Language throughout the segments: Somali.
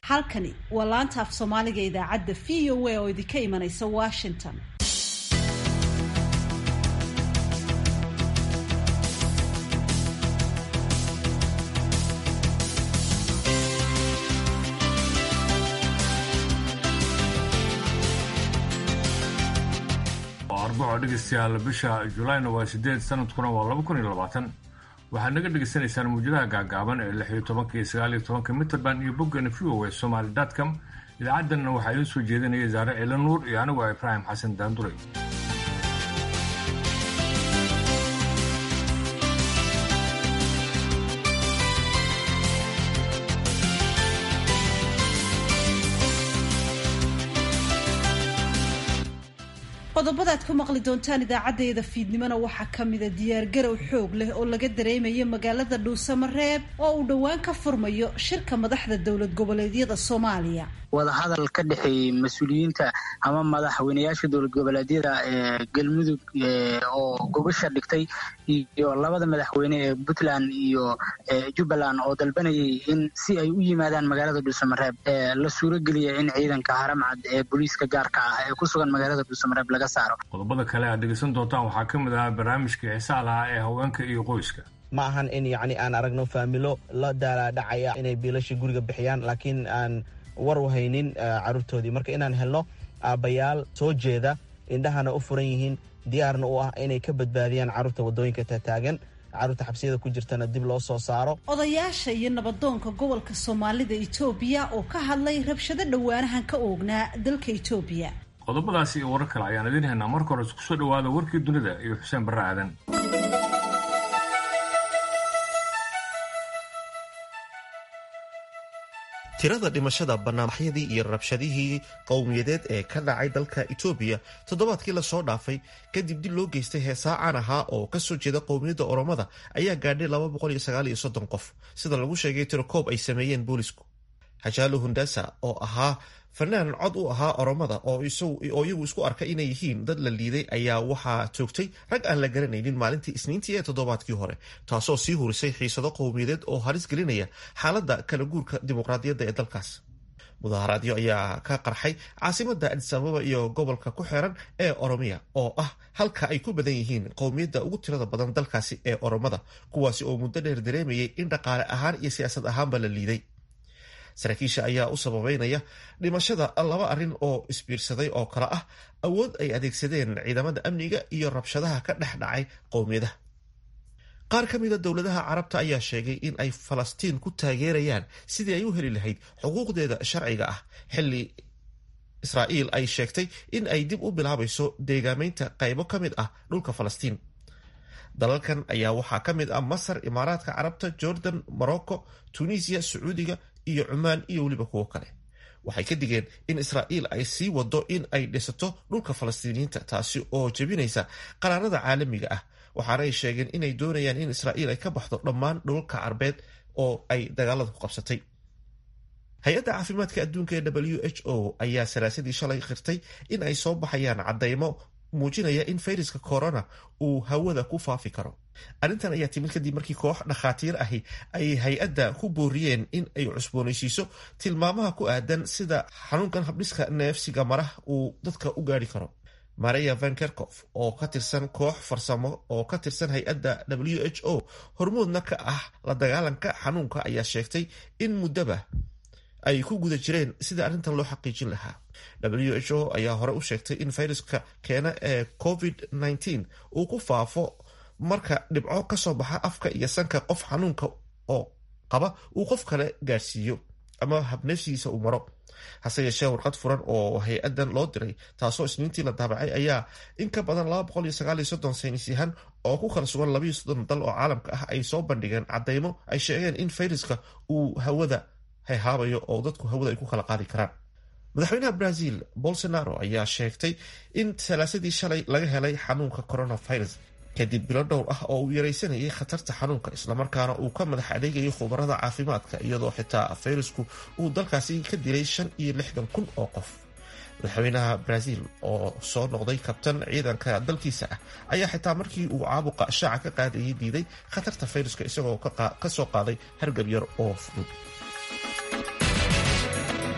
halkani waa laanta af soomaaliga idaacadda v o a oo idinka imanaysa washington arbaco dhegeystayaal bisha julayna waa sideed sanadkuna waa laba kun iyo labaatan waxaad naga dhegeysanaysaan muujadaha gaagaaban ee lix iyo tobanka iyo sagaal iyo tobanka mitrband iyo boggeena v o e somaly com idaacaddanna waxaa idiin soo jeedinaya zaare ciila nuur iyo anigu ah ibraahim xasan daanduray qodobadaad ku maqli doontaan idaacaddayda fiidnimona waxaa ka mida diyaargarow xoog leh oo laga dareemayo magaalada dhuusamareeb oo uu dhowaan ka furmayo shirka madaxda dowlad goboleedyada soomaaliya wadahadal ka dhexeeyey mas-uuliyiinta ama madaxweyneyaasha dowlad goboleedyada ee galmudug oo gogosha dhigtay iyo labada madaxweyne ee puntland iyo jubbaland oo dalbanayay in si ay u yimaadaan magaalada dhuusamareeb la suurogeliya in ciidanka haramcad ee booliiska gaarka ah ee ku sugan magaalada dhuusamareeb laga saaro qodobada kale aad dhegeysan doontaan waxaa ka mid ah barnaamijkii xisaa lahaa ee haweenka iyo qoyska ma ahan in yacni aan aragno faamilo la daalaadhacaya inay biilasha guriga bixiyaan laakiin aan war u haynin caruurtoodii marka inaan helno aabbayaal soo jeeda indhahana u furan yihiin diyaarna u ah inay ka badbaadiyaan carruurta waddooyinka taataagan carruurta xabsiyada ku jirtana dib loo soo saaro odayaasha iyo nabadoonka gobolka soomaalida etoobiya oo ka hadlay rabshado dhowaanahan ka oognaa dalka etoobiya qodobadaasi iyo warar kale ayaan idiin haynaa marka hore isku soo dhawaada warkii dunida iyo xuseen barre aadan tirada dhimashada banaanbaxyadii iyo rabshadihii qowmiyadeed ee ka dhacay dalka etoobiya toddobaadkii lasoo dhaafay kadib dib loo geystay heesaa caan ahaa oo kasoo jeeda qowmiyadda oromada ayaa gaadhay qof sida lagu sheegay tirokoob ay sameeyeen boolisku hajaalo hundasa oo ahaa fanaan cod u ahaa oromada oo iyagu isku arka inay yihiin dad la liiday ayaa waxaa toogtay rag aan la garanaynin maalintii isniintii ee toddobaadkii hore taasoo sii hurisay xiisado qowmiyadeed oo halis gelinaya xaaladda kala guurka dimuqraadiyadda ee dalkaas mudaharaadyo ayaa ka qarxay caasimada adisababa iyo gobolka ku xeeran ee oromiya oo ah halka ay ku badan yihiin qowmiyadda ugu tirada badan dalkaasi ee oromada kuwaasi oo muddo dheer dareemayay in dhaqaale ahaan iyo siyaasad ahaanba la liiday saraakiisha ayaa u sababeynaya dhimashada laba arrin oo isbiirsaday oo kale ah awood ay adeegsadeen ciidamada amniga iyo rabshadaha ka dhex dhacay qowmiyadaha qaar ka mida dowladaha carabta ayaa sheegay in ay falastiin ku taageerayaan sidii ay u heli lahayd xuquuqdeeda sharciga ah xilli israa'iil ay sheegtay in ay dib u bilaabayso deegaameynta qaybo ka mid ah dhulka falastiin dalalkan ayaa waxaa ka mid ah masar imaaraadka carabta jordan morocco tunisiya sacuudiga iyo cumaan iyo weliba kuwo kale waxay ka digeen in israa'iil ay sii wado in ay dhisato dhulka falastiiniyiinta taasi oo jebinaysa qaraarada caalamiga ah waxaana ay sheegeen inay doonayaan in israa'iil ay ka baxdo dhammaan dhulalka carbeed oo ay dagaalada ku qabsatay hay-adda caafimaadka adduunka ee w h o ayaa salaasadii shalay qirtay in ay soo baxayaan caddaymo muujinaya in fayraska corona uu hawada ku faafi karo arrintan ayaa timid kadib markii koox dhakhaatiir ahi ay hay-adda ku booriyeen in ay cusboonaysiiso tilmaamaha ku aadan sida xanuunkan habdhiska neefsiga marah uu dadka u gaari karo maria van kerkof oo ka tirsan koox farsamo oo ka tirsan hay-adda w h o hormoodna ka ah la dagaalanka xanuunka ayaa sheegtay in muddaba ay ku guda jireen sida arrintan loo xaqiijin lahaa w h o ayaa hore u sheegtay in fayraska keena ee covid -19 uu ku faafo marka dhibco kasoo baxa afka iyo sanka qof xanuunka oo qaba uu qof kale gaadhsiiyo ama habneefsigiisa uu maro hase yeeshee warqad furan oo hay-adan loo diray taasoo isniintii la daabacay ayaa in ka badan saynis yahan oo ku kala sugan dal oo caalamka ah ay soo bandhigeen caddaymo ay sheegeen in fayraska uu hawada hayhaabayo oo dadku hawada ay ku kala qaadi karaan madaxweynaha brazil bolsonaro ayaa sheegtay in salaasadii shalay laga helay xanuunka coronavirus kadib bilo dhowr ah oo uu yaraysanayay khatarta xanuunka islamarkaana uu ka madax adeegayay khubarada caafimaadka iyadoo xitaa fayrasku uu dalkaasi ka dilay shan iyo lixdan kun oo qof madaxweynaha brazil oo soo noqday kabtan ciidanka dalkiisa ah ayaa xitaa markii uu caabuqa shaaca ka qaadayay diiday khatarta fayraska isagoo ka soo qaaday hargab yar oo fudud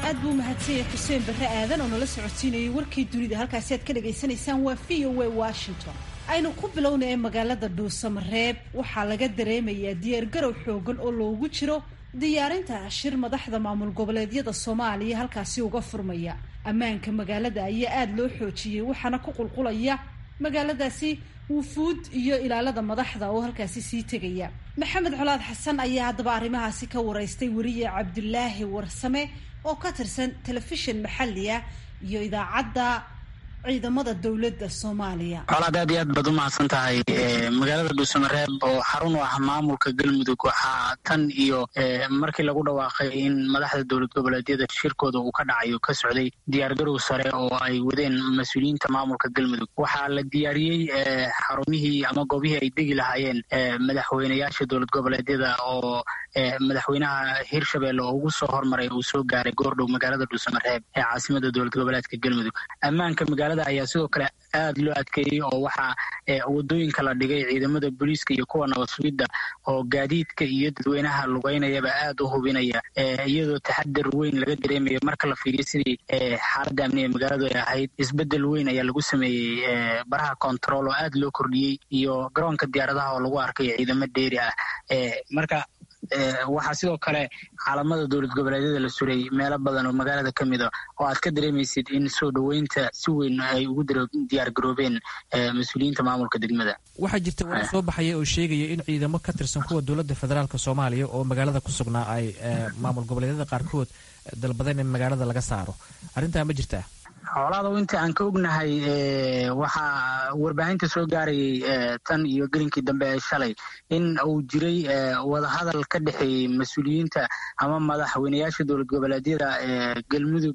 aad buu umahadsanyay xuseen barre aadan oo nala socodsiinayay warkii dunida halkaasi aad ka dhagaysanaysaan waa v o a washington aynu ku bilownay magaalada dhuusamareeb waxaa laga dareemayaa diyaargarow xoogan oo loogu jiro diyaarinta shir madaxda maamul goboleedyada soomaaliya halkaasi uga furmaya ammaanka magaalada ayaa aada loo xoojiyey waxaana ku qulqulaya magaaladaasi wufuud iyo ilaalada madaxda oo halkaasi sii tegaya maxamed colaad xasan ayaa haddaba arrimahaasi ka waraystay weriye cabdulaahi warsame oo ka tirsan telefishin maxali ah iyo idaacadda ciidamada dowladda soomaaliya colaad aad iyo aad baad u mahadsan tahay magaalada dhuusamareeb oo xarun u ah maamulka galmudug waxaa tan iyo markii lagu dhawaaqay in madaxda dowlad goboleedyada shirkooda uu ka dhacayo ka socday diyaargarow sare oo ay wadeen mas-uuliyiinta maamulka galmudug waxaa la diyaariyey xarumihii ama goobihii ay degi lahaayeen madaxweyneyaasha dowlad goboleedyada oo madaxweynaha hirshabelle oo ugu soo hormaray uu soo gaaray goordhow magaalada dhuusamareeb ee caasimada dowlad goboleedka galmudug ammaanka magaalada ayaa sidoo kale aad loo adkeeyey oo waxaa wadooyinka la dhigay ciidamada booliiska iyo kuwa nabad sugidda oo gaadiidka iyo dadweynaha lugeynayaba aad u hubinaya iyadoo taxadar weyn laga dareemayo marka la fiiriyo sidii xaaladda amni ee magaaladu ay ahayd isbedel weyn ayaa lagu sameeyey baraha control oo aad loo kordhiyey iyo garoonka diyaaradaha oo lagu arkay ciidamo dheeri ah marka waxaa sidoo kale caalamada dowlad goboleedyada la suray meelo badan oo magaalada ka mida oo aad ka dareemaysid in soo dhoweynta si weyn ay ugu diyaar garoobeen mas-uuliyiinta maamulka degmada waxaa jirta warar soo baxaya oo sheegaya in ciidamo ka tirsan kuwa dowladda federaalk soomaaliya oo magaalada ku sugnaa ay maamul goboleedyada qaarkood dalbadeen in magaalada laga saaro arrintaa ma jirtaa xoolaada inta aan ka ognahay waxaa warbaahinta soo gaarayay tan iyo gelinkii dambe ee shalay in uu jiray wadahadal ka dhexeeyey mas-uuliyiinta ama madaxweyneyaasha dowlad goboleedyada galmudug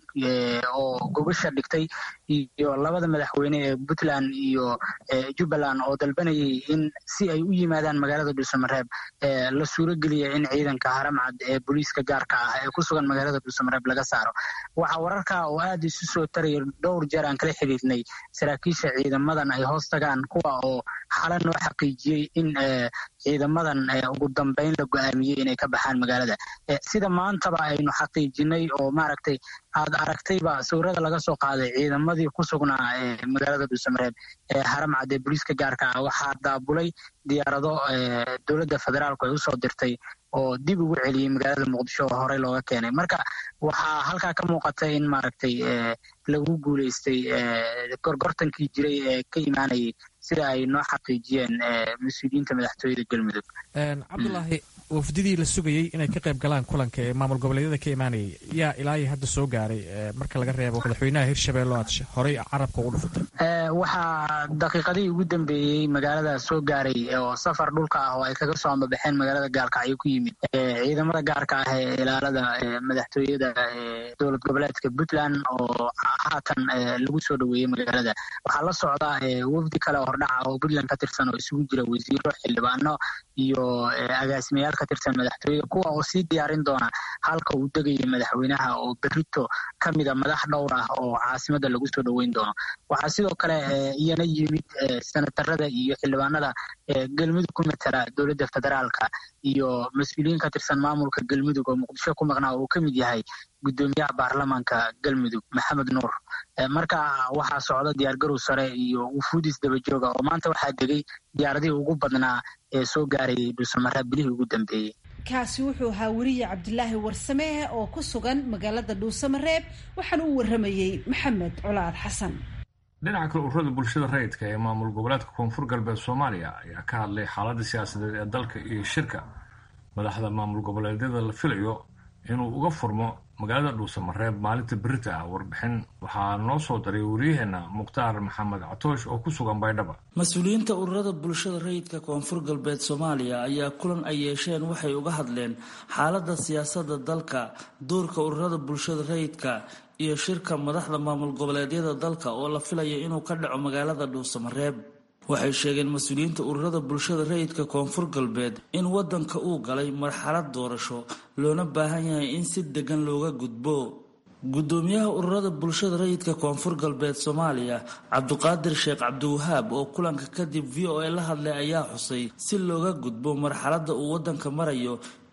oo gobasha dhigtay iyo labada madaxweyne ee puntland iyo jubbaland oo dalbanayay in si ay u yimaadaan magaalada dhuusamareeb la suurogeliya in ciidanka haramcad ee booliiska gaarka ah ee ku sugan magaalada dhuusamareeb laga saaro waxaa wararka oo aada isu soo taraya dhowr jeer aan kala xiriirnay saraakiisha ciidamadan ay hoos tagaan kuwa oo xala noo xaqiijiyey in ciidamadan ugu dambeyn la go-aamiyey inay ka baxaan magaalada sida maantaba aynu xaqiijinay oo maaragtay aad aragtayba sawirada laga soo qaaday ciidamadii ku sugnaa magaalada dhuusamareeb ee haramcad ee booliiska gaarka ah waxaa daabulay diyaarado dowladda federaalku ay usoo dirtay oo dib ugu celiyey magaalada muqdisho oo horey looga keenay marka waxaa halkaa ka muuqata in maaragtay lagu guuleystay gorgortankii jiray ee ka imaanayay sida ay noo xaqiijiyeen mas-uuliyiinta madaxtooyada galmudug cabdulaahi wafdidii la sugayey inay ka qayb galaan kulanka ee maamul goboleedyada ka imaanayay yaa ilaahay hadda soo gaaray marka laga reebo madaxweynaha hirshabelle oo aad horey carabka ugu dhufatay waxaa daqiiqadihii ugu dambeeyey magaalada soo gaaray oo safar dhulka ah oo ay kaga soo ambabaxeen magaalada gaalkacyo ku yimid ciidamada gaarka ah ee ilaalada madaxtooyada dowlad goboleedka puntland oo haatan lagu soo dhoweeyey magaalada waxaa la socda wafdi kale oo hordhaca oo puntland ka tirsan oo isugu jira wasiiro xildhibaano iyo agaasimayaal ka tirsan madaxtooyada kuwa oo sii diyaarin doona halka uu degaya madaxweynaha oo berito ka mida madax dhowr ah oo caasimada lagu soo dhoweyn doono waxaa sidoo kale iyana yimid senatarada iyo xildhibaanada galmudug ku matala dowladda federaalka iyo mas-uuliyiin ka tirsan maamulka galmudug oo muqdisho ku maqnaa oo uu ka mid yahay gudoomiyaha baarlamaanka galmudug maxamed nuur marka waxaa socda diyaargarow sare iyo wufuudis dabajooga oo maanta waxaa degay diyaaradihii ugu badnaa ee soo gaarayay dhuusamareeb bilihii ugu dambeeyey kaasi wuxuu ahaa weriye cabdilaahi warsame oo ku sugan magaalada dhuusamareeb waxaana u waramayey maxamed colaad xasan dhinaca kale ururada bulshada rayidka ee maamul goboleedka koonfur galbeed soomaaliya ayaa ka hadlay xaaladda siyaasadeed ee dalka iyo shirka madaxda maamul goboleedyada la filayo inuu uga furmo magaalada dhuusamareeb maalinta berita ah warbixin waxaa noo soo daray wariyaheenna mukhtaar maxamed catoosh oo ku sugan baydhaba mas-uuliyiinta ururada bulshada rayidka koonfur galbeed soomaaliya ayaa kulan ay yeesheen waxay uga hadleen xaaladda siyaasadda dalka doorka ururada bulshada rayidka iyo shirka madaxda maamul goboleedyada dalka oo la filaya inuu ka dhaco magaalada dhuusamareeb waxay sheegeen mas-uuliyiinta ururada bulshada rayidka koonfur galbeed in wadanka uu galay marxalad doorasho loona baahan yahay in si degan looga gudbo gudoomiyaha ururada bulshada rayidka koonfur galbeed soomaaliya cabduqaadir sheekh cabdiwahaab oo kulanka kadib v o a la hadlay ayaa xusay si looga gudbo marxaladda uu wadanka marayo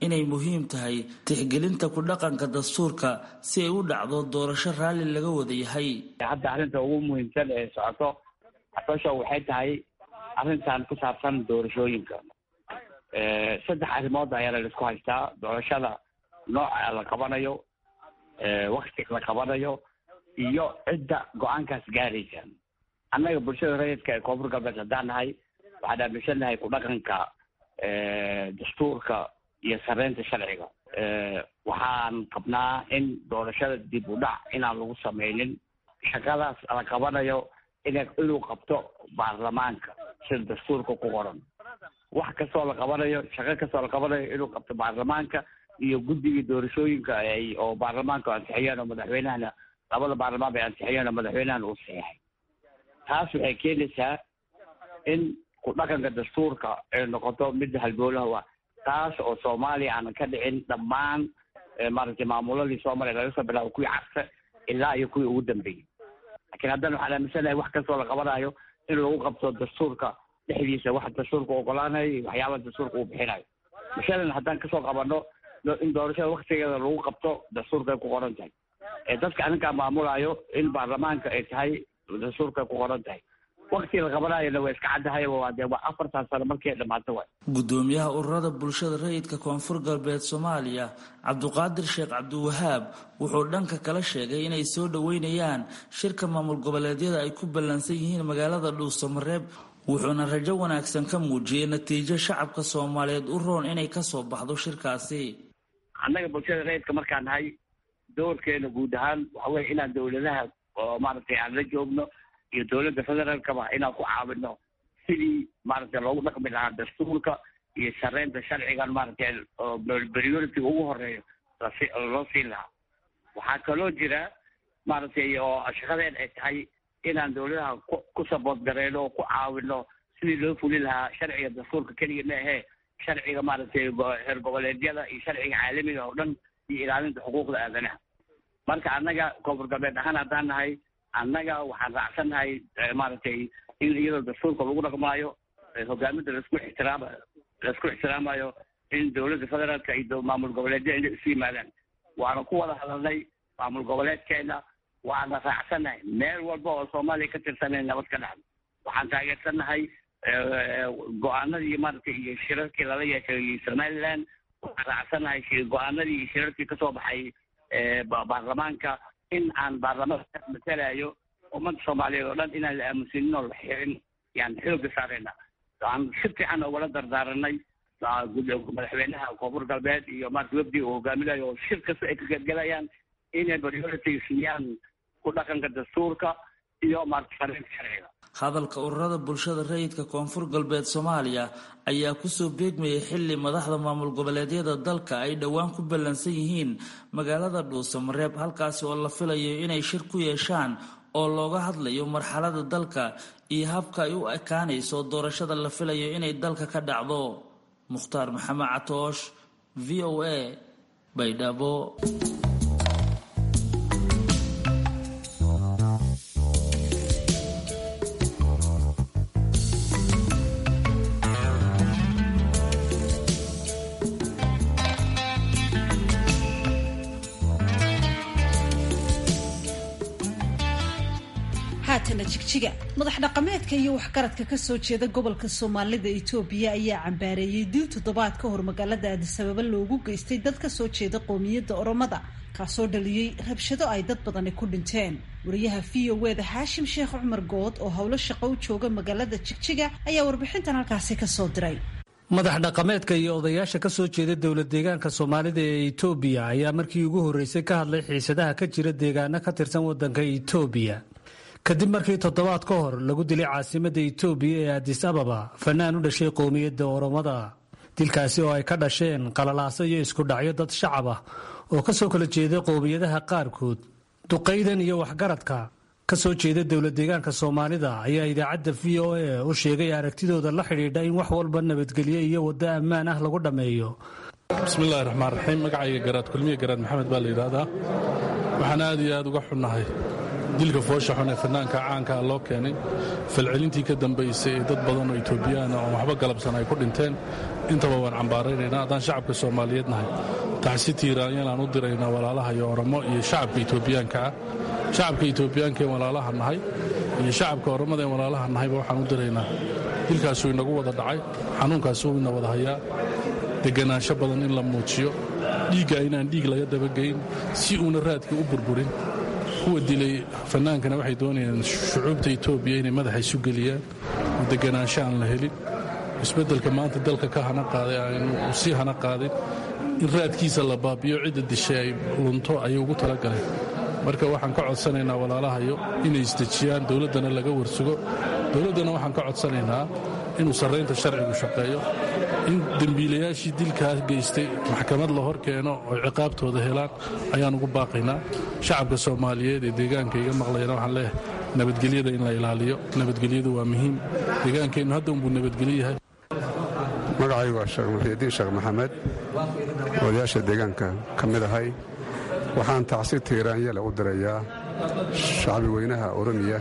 inay muhiim tahay tixgelinta ku dhaqanka dastuurka si ay u dhacdo doorasho raalli laga wada yahay hadda arrinta ugu muhiimsan ee socoto xabasho waxay tahay arrintan ku saabsan doorashooyinka saddex arrimood ayaa laisku haystaa doorashada nooca la qabanayo wakti la qabanayo iyo cidda go-aankaas gaaraysa annaga bulshada rayidka ee koonfur galbeed haddaan nahay waxaan aaminsannahay ku dhaqanka dastuurka iyo sareynta sharciga waxaan qabnaa in doorashada dib u dhac inaan lagu sameynin shaqadaas la qabanayo in inuu qabto baarlamaanka sida dastuurka ku qoran wax kastoo la qabanayo shaqo kastoo la qabanayo inuu qabto baarlamaanka iyo guddigii doorashooyinka ay oo baarlamaanka ansixiyeen oo madaxweynahana labada baarlamaan bay ansixiyeen oo madaxweynahana uu saxeexay taas waxay keenaysaa in ku dhaqanka dastuurka ay noqoto midda halboolaha waa taas oo soomaaliya aanan ka dhicin dhammaan maaragtay maamuladii soomaaliya laga soo bilaabo kuwii carse ilaa iyo kuwii ugu dambeeyey laakiin haddana waxaan aaminsanahay wax kastoo la qabanayo in lagu qabto dastuurka dhexdiisa waxa dastuurka ogolaanayo iyo waxyaabaha dastuurka uu bixinayo mashalan haddaan kasoo qabano in doorashada waktigeeda lagu qabto dastuurkay ku qoran tahay ee dadka aninkaa maamulayo in baarlamaanka ay tahay dastuurkay ku qoran tahay wakti la qabanayona waa iska caddahay waa dee waa afartan sano markii ay dhamaato waay gudoomiyaha ururada bulshada rayidka koonfur galbeed soomaaliya cabduqaadir sheekh cabdiwahaab wuxuu dhanka kala sheegay inay soo dhoweynayaan shirka maamul goboleedyada ay ku ballansan yihiin magaalada dhuusamareeb wuxuuna rajo wanaagsan ka muujiyey natiijo shacabka soomaaliyeed u roon inay kasoo baxdo shirkaasi annaga bulshada rayidka markaan nahay doorkeena guud ahaan waxa weye inaan dowladaha oo maaragtay aan la joogno iyo dowladda federaalkaba inaan ku caawino sidii maaragtay loogu dhaqmi lahaa dastuurka iyo sareynta sharcigan maaragtay oo priority ugu horeeyo loo siin lahaa waxaa kaloo jira maaragtay oo shaqadeen ay tahay inaan dowladaha ku sabood gareyno oo ku caawino sidii loo fuli lahaa sharciga dastuurka keliya ma ahee sharciga maaragtay heer goboleedyada iyo sharciga caalamiga oo dhan iyo ilaalinta xuquuqda aadanaha marka annaga koonfur galbeed ahaan haddaan nahay annaga waxaan raacsannahay maaragtay in iyadoo dastuurka lagu dhaqmaayo hogaaminta laisku ixtiraama laisku ixtiraamayo in dowladda federaalka iyo maamul goboleedyada inay isu yimaadaan waana ku wada hadalnay maamul goboleedkeena waana raacsannahay meel walba oo soomaaliya ka tirsanay nabad ka dhacdo waxaan taageersannahay go-aanadii maaragtay iyo shirarkii lala yeeshay somaliland waxaan raacsannahay go-aanadii iyo shirarkii kasoo baxay baarlamaanka in aan baarlamaanka matalayo ummadda soomaaliyeed oo dhan inaan la aamusinin oo la xirin yaan xooga saarayna aan si fiican ugala dardaaranay madaxweynaha koonfur galbeed iyo maarata webdi uu hogaaminayo oo shir kasta ay ka qaybgalayaan inay priority siiyaan ku dhaqanka dastuurka iyo maarata sareynta sharciga hadalka ururada bulshada rayidka koonfur galbeed soomaaliya ayaa kusoo beegmayay xili madaxda maamul goboleedyada dalka ay dhowaan ku ballansan yihiin magaalada dhuusamareeb halkaasi oo la filayo inay shir ku yeeshaan oo looga hadlayo marxalada dalka iyo habka ay u ekaanayso doorashada la filayo inay dalka ka dhacdo mukhtaar maxamed catoosh v o a baydhabo haatana jigjiga madax dhaqameedka iyo waxgaradka kasoo jeeda gobolka soomaalida itoobiya ayaa cambaareeyey dil toddobaad ka hor magaalada aadisababa loogu geystay dad kasoo jeeda qoomiyadda oromada kaasoo dhaliyey rabshado ay dad badani ku dhinteen wariyaha v o weda xaashim sheekh cumar good oo howlo shaqo u jooga magaalada jigjiga ayaa warbixintan halkaasi kasoo diray madax dhaqameedka iyo odayaasha ka soo jeeda dowlad deegaanka soomaalida ee itoobiya ayaa markii ugu horreysay ka hadlay xiisadaha ka jira deegaano ka tirsan waddanka itoobiya kadib markii toddobaad ka hor lagu dilay caasimadda itoobiya ee adis ababa fanaan u dhashay qowmiyadda oromada dilkaasi oo ay ka dhasheen qalalaaso iyo isku dhacyo dad shacab ah oo ka soo kala jeeda qowmiyadaha qaarkood duqaydan iyo waxgaradka ka soo jeeda dowlad deegaanka soomaalida ayaa idaacadda v o a u sheegay aragtidooda la xidhiidha in wax walba nabadgelyo iyo waddo ammaan ah lagu dhammeeyo bismillahi raxmaan raxiim magacayga garaad kulmiye garaad maxamed baa la yidhaahdaa waxaan aad iyo aad uga xunnahay dilka foosha xun ee fanaanka caankaa loo keenay falcelintii ka dambaysay ee dad badan oo etoobiyaana oon waxba galabsan ay ku dhinteen intaba waan cambaaraynaynaa haddaan shacabka soomaaliyeed nahay taxsi tiiraanyalaan u diraynaa walaalaha iyo oramo iyo shacabka etoobiyaanka ah shacabka etoobiyaanka ee walaalaha nahay iyo shacabka oramada ee walaalaha nahayba waxaan u diraynaa dilkaasuu inagu wada dhacay xanuunkaasuu ina wada hayaa deganaansho badan in la muujiyo dhiigga inaan dhiig laga dabageyn si uuna raadkii u burburin kuwa dilay fannaankana waxay doonayaan shucuubta etoobiya inay madaxa isu geliyaan oo deganaansho aan la helin isbeddelka maanta dalka ka hana qaaday aanu sii hana qaadin in raadkiisa la baabiyo cidda dishay ay lunto ayay ugu talagaleen marka waxaan ka codsanaynaa walaalahayo inay isdejiyaan dowladdana laga warsugo dowladdana waxaan ka codsanaynaa inuu sarraynta sharcigu shaqeeyo in dembiilayaashii dilkaa geystay maxkamad la hor keeno oo ciqaabtooda helaan ayaan ugu baaqaynaa shacabka soomaaliyeed ee deegaanka iga maqlayana waxaan leeyahay nabadgelyada in la ilaaliyo nabadgelyadu waa muhiim deegaankeennu hadda unbuu nabadgelyo yahay magacaygu waa sheekh muxiidiin sheekh maxamed odayaasha deegaanka ka mid ahay waxaan tacsi tiiraanyale u dirayaa shacbi weynaha oromiya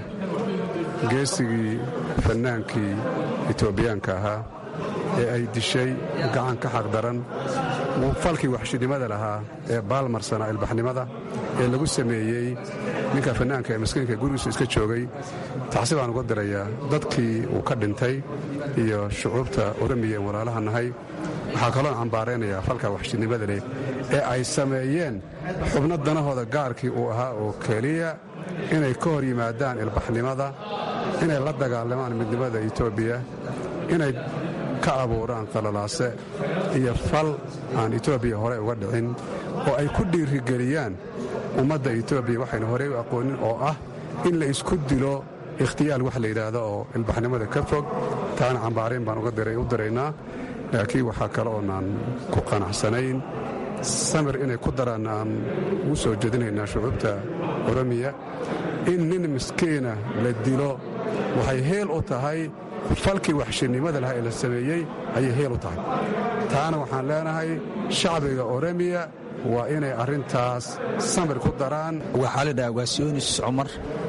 geesigii fannaankii etoobiyaanka ahaa ee ay dishay gacan ka xaqdaran falkii waxshinimada lahaa ee baalmarsana ilbaxnimada ee lagu sameeyey ninka fannaanka ee maskiinka gurigiisu iska joogay tacsi baan uga dirayaa dadkii uu ka dhintay iyo shucuubta oromiya en walaalaha nahay waxaa kaloon cambaaraynayaa falka waxshinimada leh ee ay sameeyeen xubno danahooda gaarkii uu ahaa oo keliya inay ka hor yimaadaan ilbaxnimada inay la dagaalamaan midnimada etoobiya inay ka abuuraan qalalaase iyo fal aan etoobiya horey uga dhicin oo ay ku dhiirigeliyaan ummadda etoobiya waxaynu horey u aqoonin oo ah in la isku dilo ikhtiyaal wax la yidhaahdo oo ilbaxnimada ka fog taana cambaarayn baan u diraynaa laakiin waxaa kale oonaan ku qanacsanayn samir inay ku daraan aan ugu soo jeedinaynaa shucuubta oromiya in nin miskiina la dilo waxay heel u tahay falkii waxshinnimada lahaa ee la sameeyey ayay heel u tahay taana waxaan leenahay shacbiga oromiya waa inay arrintaas samir ku daraan waxaa la dhahaa ugaasiyoonis cumar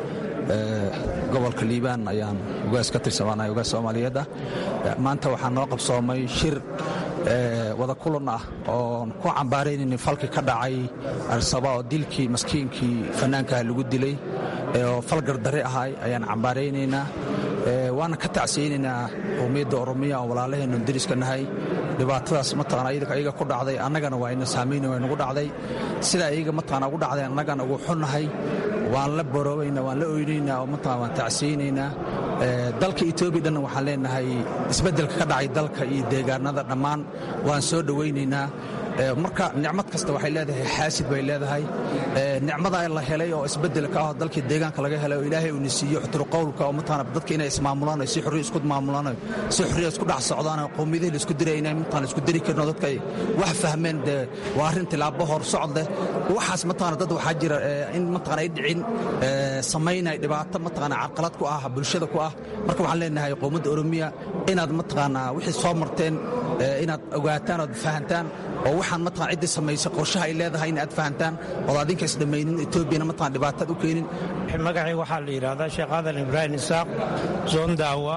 gobolka liibaan ayaan ugaas ka tirsananahay ugaas soomaaliyeed ah maanta waxaa noo qabsoomay shir wada kulan ah oon ku cambaaraynayna falkii ka dhacay arsaba oo dilkii maskiinkii fannaankaha lagu dilay oo fal gardare ahay ayaan cambaaraynaynaa waana ka tacsiyeynaynaa qowmiyadda oromiya oo walaalaheennu deriska nahay dhibaatadaas mataqana ayaga ku dhacday annagana waa ina saamayn waa nagu dhacday sidaa iyaga mataqana ugu dhacday annagana ugu xunnahay waan la boroobaynaa waan la oynaynaa oo mataqana waan tacsiyeynaynaa dalka etoobiya dhanna waxaan leenahay isbeddelka ka dhacay dalka iyo deegaanada dhammaan waan soo dhowaynaynaa marka nicmad kasta waxay leedahay xaasid bay leedahay nicmadaa la helay oo isbeddelka ah dalkii deegaanka laga helay oo ilaahay uuna siiyo xuturqowlka oo mataqana dadka inay ismaamulaan si xorriya isku maamulaan si xorriya isku dhex socdaan qowmiyadihii la isku diray inay mataqana isku diri karno dadka ay wax fahmeen dee waa arrin tilaabo hor socod leh waxaas mataqana dad waxaa jira in mataqana ay dhicin samaynay dhibaato mataqana carqalad ku ah bulshada ku ah marka waxaan leenahay qowmadda oromiya inaad mataqana wixii soo marteen inaad ogaataan ood fahantaan oo waxaan mataqan ciddii samaysay qorshaha ay leedahay in aad fahantaan ood adinka isdhammaynin etoobiyana mataqan dhibaataad u keenin magacii waxaa la yidhaahdaa sheekh aadan ibraahim isaaq zoondaawa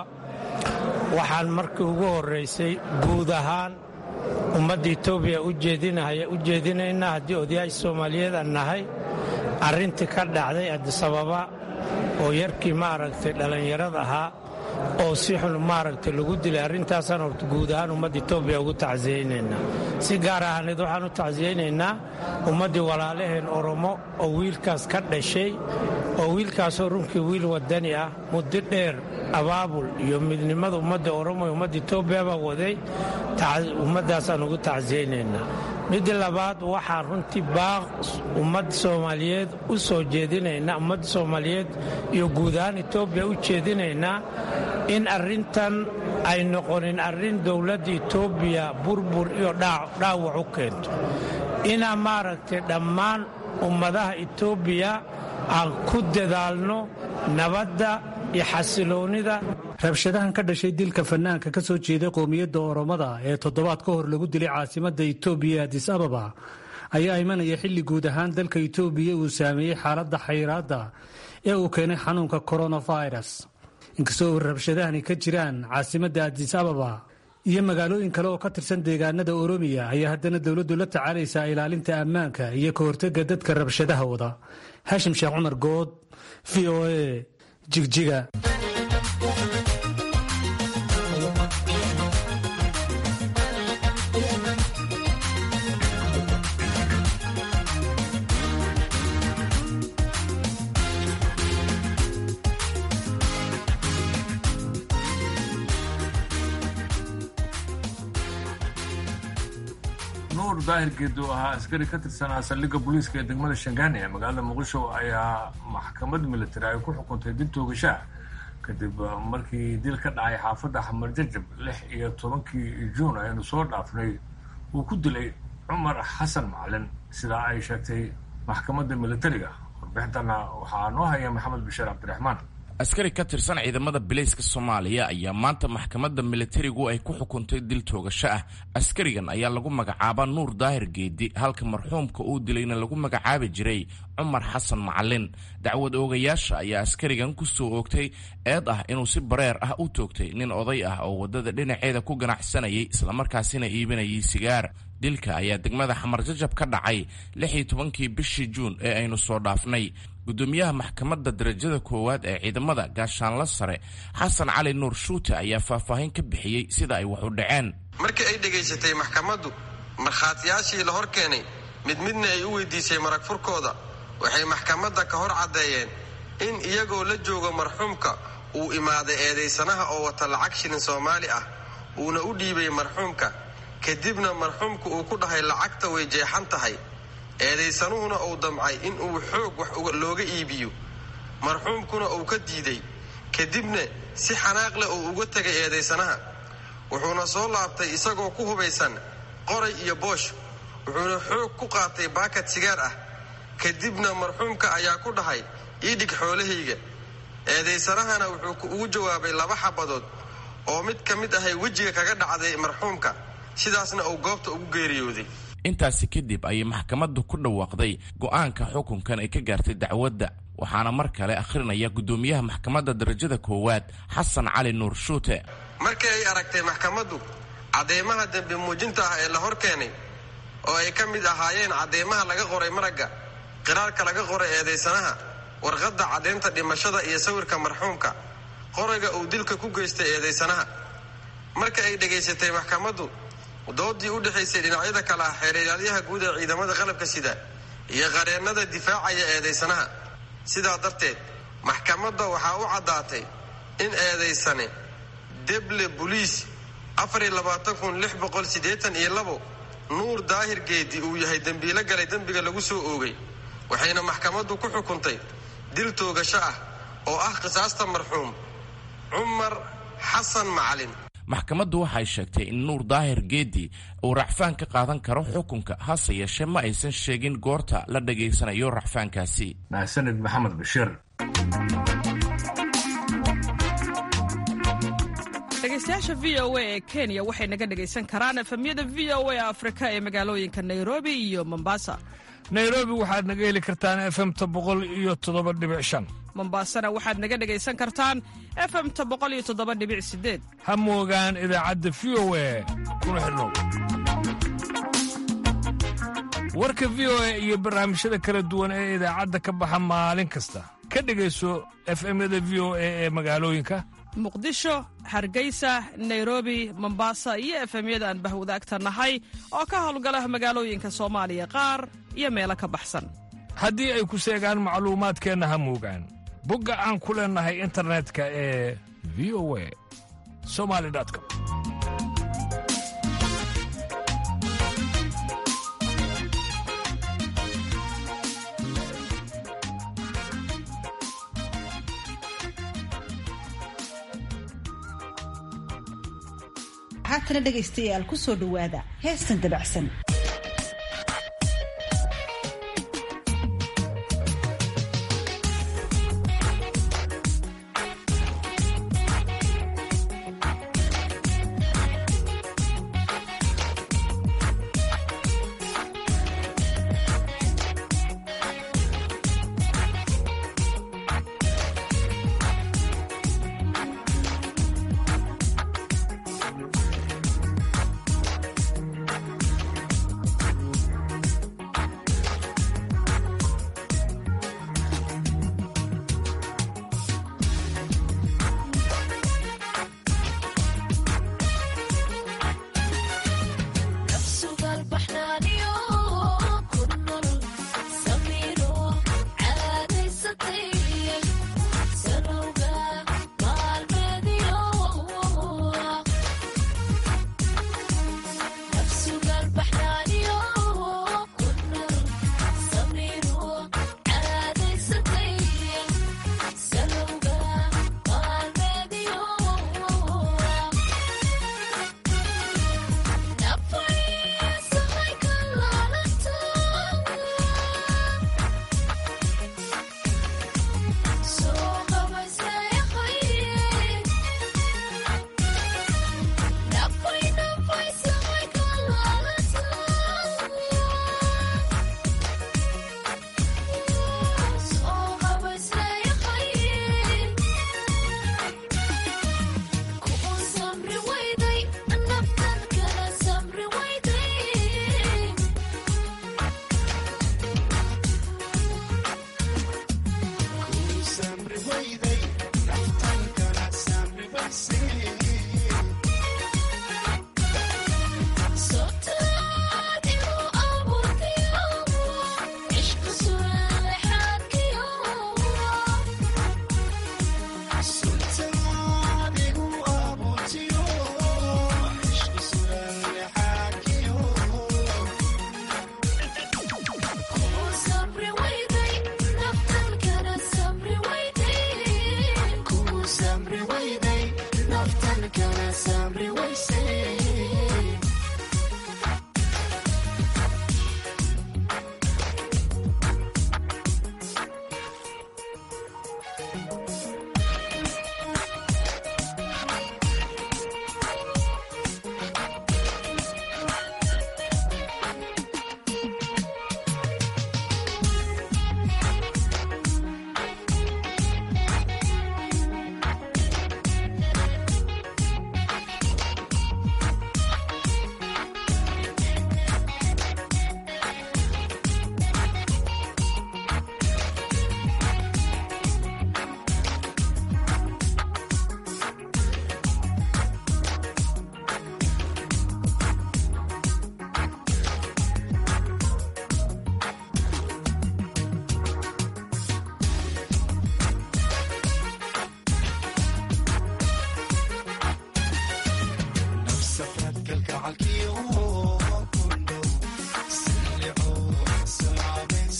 waxaan markii ugu horraysay guud ahaan ummadda etoobiya u jeedinaynaa haddii odayaasha soomaaliyeed aan nahay arrintii ka dhacday adisababa oo yarkii maaragtay dhallinyarada ahaa oo si xun maaragtay lagu dilay arrintaasaan horta guud ahaan ummadda etoobiya ugu tacsiyeynaynaa si gaar ahaaneed waxaan u tacsiyeynaynaa ummaddii walaalaheen oromo oo wiilkaas ka dhashay oo wiilkaasoo runkii wiil wadani ah muddo dheer abaabul iyo midnimada ummadda oromo iyo ummadda etoobiya baa waday ummaddaasaan ugu tacsiyeynaynaa midda labaad waxaan runtii baaq ummadda soomaaliyeed u soo jeedinaynaa ummadda soomaaliyeed iyo guud ahaan etoobiya u jeedinaynaa in arrintan ay noqonin arrin dowladda etoobiya burbur iyo dhaawac u keento inaa maaragtay dhammaan ummadaha etoobiya aan ku dadaalno nabadda iyo xasiloonnida rabshadahan ka dhashay dilka fanaanka ka soo jeeday qowmiyadda oromada ee toddobaad ka hor lagu dilay caasimadda etoobiya adis ababa ayaa imanaya xilli guud ahaan dalka itoobiya uu saameeyey xaaladda xayiraadda ee uu keenay xanuunka coronavirus inkastoo rabshadahani ka jiraan caasimadda adis ababa iyo magaalooyin kale oo ka tirsan deegaanada oromiya ayaa haddana dowladdu la tacaalaysaa ilaalinta ammaanka iyo ka hortega dadka rabshadaha wada haashim sheekh cumar good v o a jigjiga nuur daahir geed oo ahaa askari ka tirsanaa saldhigga booliiska ee degmada shangaani ee magaalada muqdisho ayaa maxkamad militari ay ku xukuntay dib toogashaa kadib markii dil ka dhacay xaafadda xamar jajab lix iyo tobankii juun aynu soo dhaafnay uu ku dilay cumar xasan macalin sidaa ay sheegtay maxkamadda militariga warbixintana waxaa noo haya maxamed bashiir cabdiraxmaan askari ka tirsan ciidamada bilayska soomaaliya ayaa maanta maxkamadda militarigu ay ku xukuntay dil toogasho ah askarigan ayaa lagu magacaabaa nuur daahir geedi halka marxuumka uu dilayna lagu magacaabi jiray cumar xasan macalin dacwad oogayaasha ayaa askarigan ku soo oogtay eed ah inuu si bareer ah u toogtay nin oday ah oo waddada dhinaceeda ku ganacsanayay islamarkaasina iibinayay sigaar dilka ayaa degmada xamar jajab ka dhacay lix iyo tobankii bishii juun ee aynu soo dhaafnay gudoomiyaha maxkamadda darajada koowaad ee ciidamada gaashaanla sare xasan cali nuur shuute ayaa faahfaahin ka bixiyey sida ay wax u dhaceen markii ay dhegaysatay maxkamaddu markhaatiyaashii la hor keenay mid midna ay u weydiisay marag furkooda waxay maxkamadda ka hor caddeeyeen in iyagoo la joogo marxuumka uu imaaday eedaysanaha oo wata lacag shilin soomaali ah uuna u dhiibay marxuumka kadibna marxuumka uu ku dhahay lacagta way jeexan tahay eedaysanuhuna uu damcay in uu xoog wax looga iibiyo marxuumkuna uu ka diiday kadibna si xanaaq leh uu uga tegay eedaysanaha wuxuuna soo laabtay isagoo ku hubaysan qoray iyo boosh wuxuuna xoog ku qaatay baakad sigaar ah kadibna marxuumka ayaa ku dhahay ii dhig xoolahayga eedaysanahana wuxuu ugu jawaabay laba xabadood oo mid ka mid ahay wejiga kaga dhacday marxuumka sidaasna uu goobta ugu geeriyooday intaasi kadib ayay maxkamaddu ku dhawaaqday go'aanka xukunkan ay ka gaartay dacwadda waxaana mar kale akhrinaya guddoomiyaha maxkamadda darajada koowaad xasan cali nuur shuute markii ay aragtay maxkamaddu cadeymaha dembi muujinta ah ee la hor keenay oo ay ka mid ahaayeen cadeymaha laga qoray maragga qiraarka laga qoray eedaysanaha warqadda caddaynta dhimashada iyo sawirka marxuumka qorayga uu dilka ku geystay eedaysanaha marka ay dhegaysatay maxkamaddu doodii u dhexaysay dhinacyada kale ah xeerilaalyaha guud ee ciidamada qalabka sida iyo qareennada difaacaya eedaysanaha sidaa darteed maxkamadda waxaa u caddaatay in eedaysane deble buliis nuur daahir geedi uu yahay dembiilo galay dembiga lagu soo oogay waxayna maxkamaddu ku xukuntay dil toogasho ah oo ah qisaasta marxuum cumar xasan macalin maxkamaddu waxay sheegtay in nuur daahir geedi uu racfaan ka qaadan karo xukunka hase yeeshee ma aysan sheegin goorta la dhegaysanayo racfaankaasi mahsanid maxamed bashiir dhegeystayaasha v o a ee kenya waxay naga dhegaysan karaan efemyada v o a afrika ee magaalooyinka nairobi iyo mombasa nairobi waxaad naga heli kartaan efemta boqol iyo toddoba dhibic shan mombasana waxaad naga dhegaysan kartaan efemta boqol iyo toddoba dhibic sideed ha moogaan idaacadda v o a kuna xidhnow warka v o a iyo barnaamijyada kala duwan ee idaacadda ka baxa maalin kasta ka dhegayso efemyada v o a ee magaalooyinka muqdisho hargeysa nairobi mombasa iyo efemyada aan bahwadaagta nahay oo ka howlgala magaalooyinka soomaaliya qaar iyo meelo ka baxsan haddii ay ku seegaan macluumaadkeenna ha moogaan bogga aan ku leennahay internetka ee v o a somali com haatana dhegaystayaal ku soo dhowaada heestan dabacsan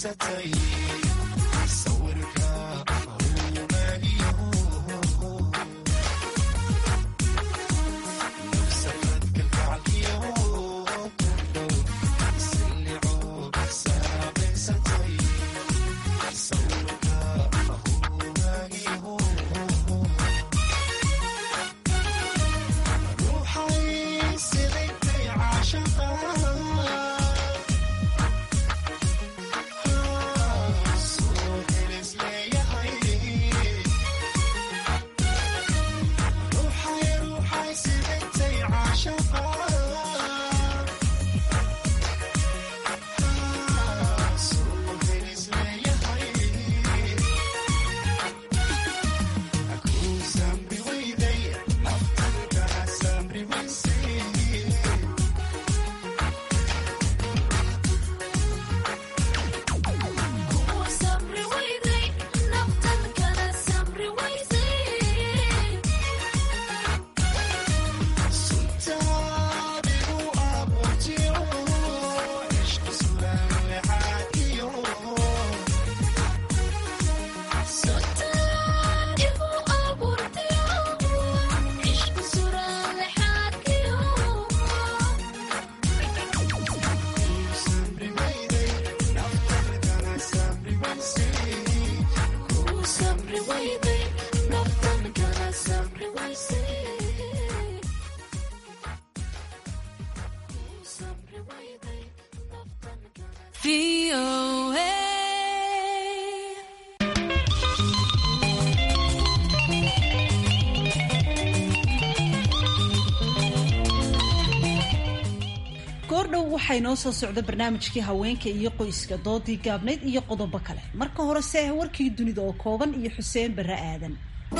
goordhow waxaa inoo soo socda barnaamijkii haweenka iyo qoyska doodii gaabnayd iyo qodobo kale marka hore se warkii dunida oo kooban iyo xuseen barre aadan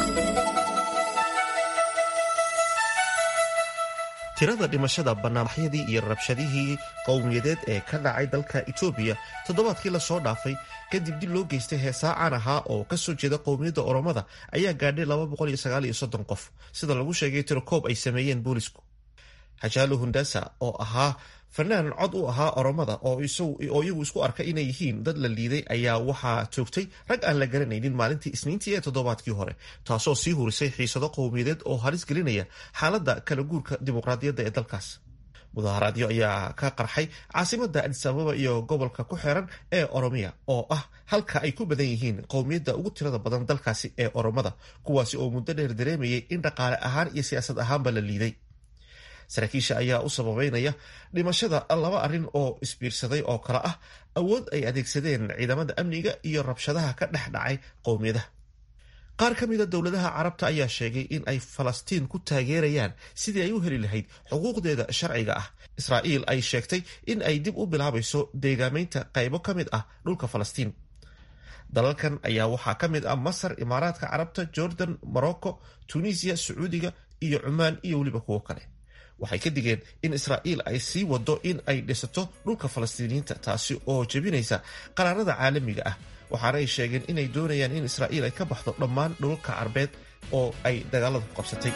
tirada dhimashada banaanbaxyadii iyo rabshadihii qowmiyadeed ee ka dhacay dalka etoobiya toddobaadkii lasoo dhaafay kadib dib loo geystay heesaa caan ahaa oo kasoo jeeda qowmiyadda oromada ayaa gaadhay qof sida lagu sheegay tirokoob ay sameeyeen boolisku hajaalo hundasa oo ahaa fanaan cod u ahaa oromada oo iyagu isku arka inay yihiin dad la liiday ayaa waxaa toogtay rag aan la garanaynin maalintii isniintii ee toddobaadkii hore taasoo sii hurisay xiisado qowmiyadeed oo halis gelinaya xaaladda kala guurka dimuqraadiyadda ee dalkaas mudaharaadyo ayaa ka qarxay caasimada adis ababa iyo gobolka ku xeeran ee oromiya oo ah halka ay ku badan yihiin qowmiyadda ugu tirada badan dalkaasi ee oromada kuwaasi oo muddo dheer dareemayay in dhaqaale ahaan iyo siyaasad ahaanba la liiday saraakiisha ayaa u sababeynaya dhimashada laba arrin oo isbiirsaday oo kale ah awood ay adeegsadeen ciidamada amniga iyo rabshadaha ka dhex dhacay qowmiyadaha qaar ka mida dowladaha carabta ayaa sheegay in ay falastiin ku taageerayaan sidii ay u heli lahayd xuquuqdeeda sharciga ah israa'iil ay sheegtay in ay dib u bilaabayso deegaameynta qaybo ka mid ah dhulka falastiin dalalkan ayaa waxaa ka mid ah masar imaaraadka carabta jordan morocco tunisiya sacuudiga iyo cumaan iyo weliba kuwo kale waxay ka digeen in israa'iil ay sii wado in ay dhisato dhulka falastiiniyiinta taasi oo jebinaysa qaraarada caalamiga ah waxaana ay sheegeen inay doonayaan in israa'iil ay ka baxdo dhammaan dhulka carbeed oo ay dagaalada ku qabsatay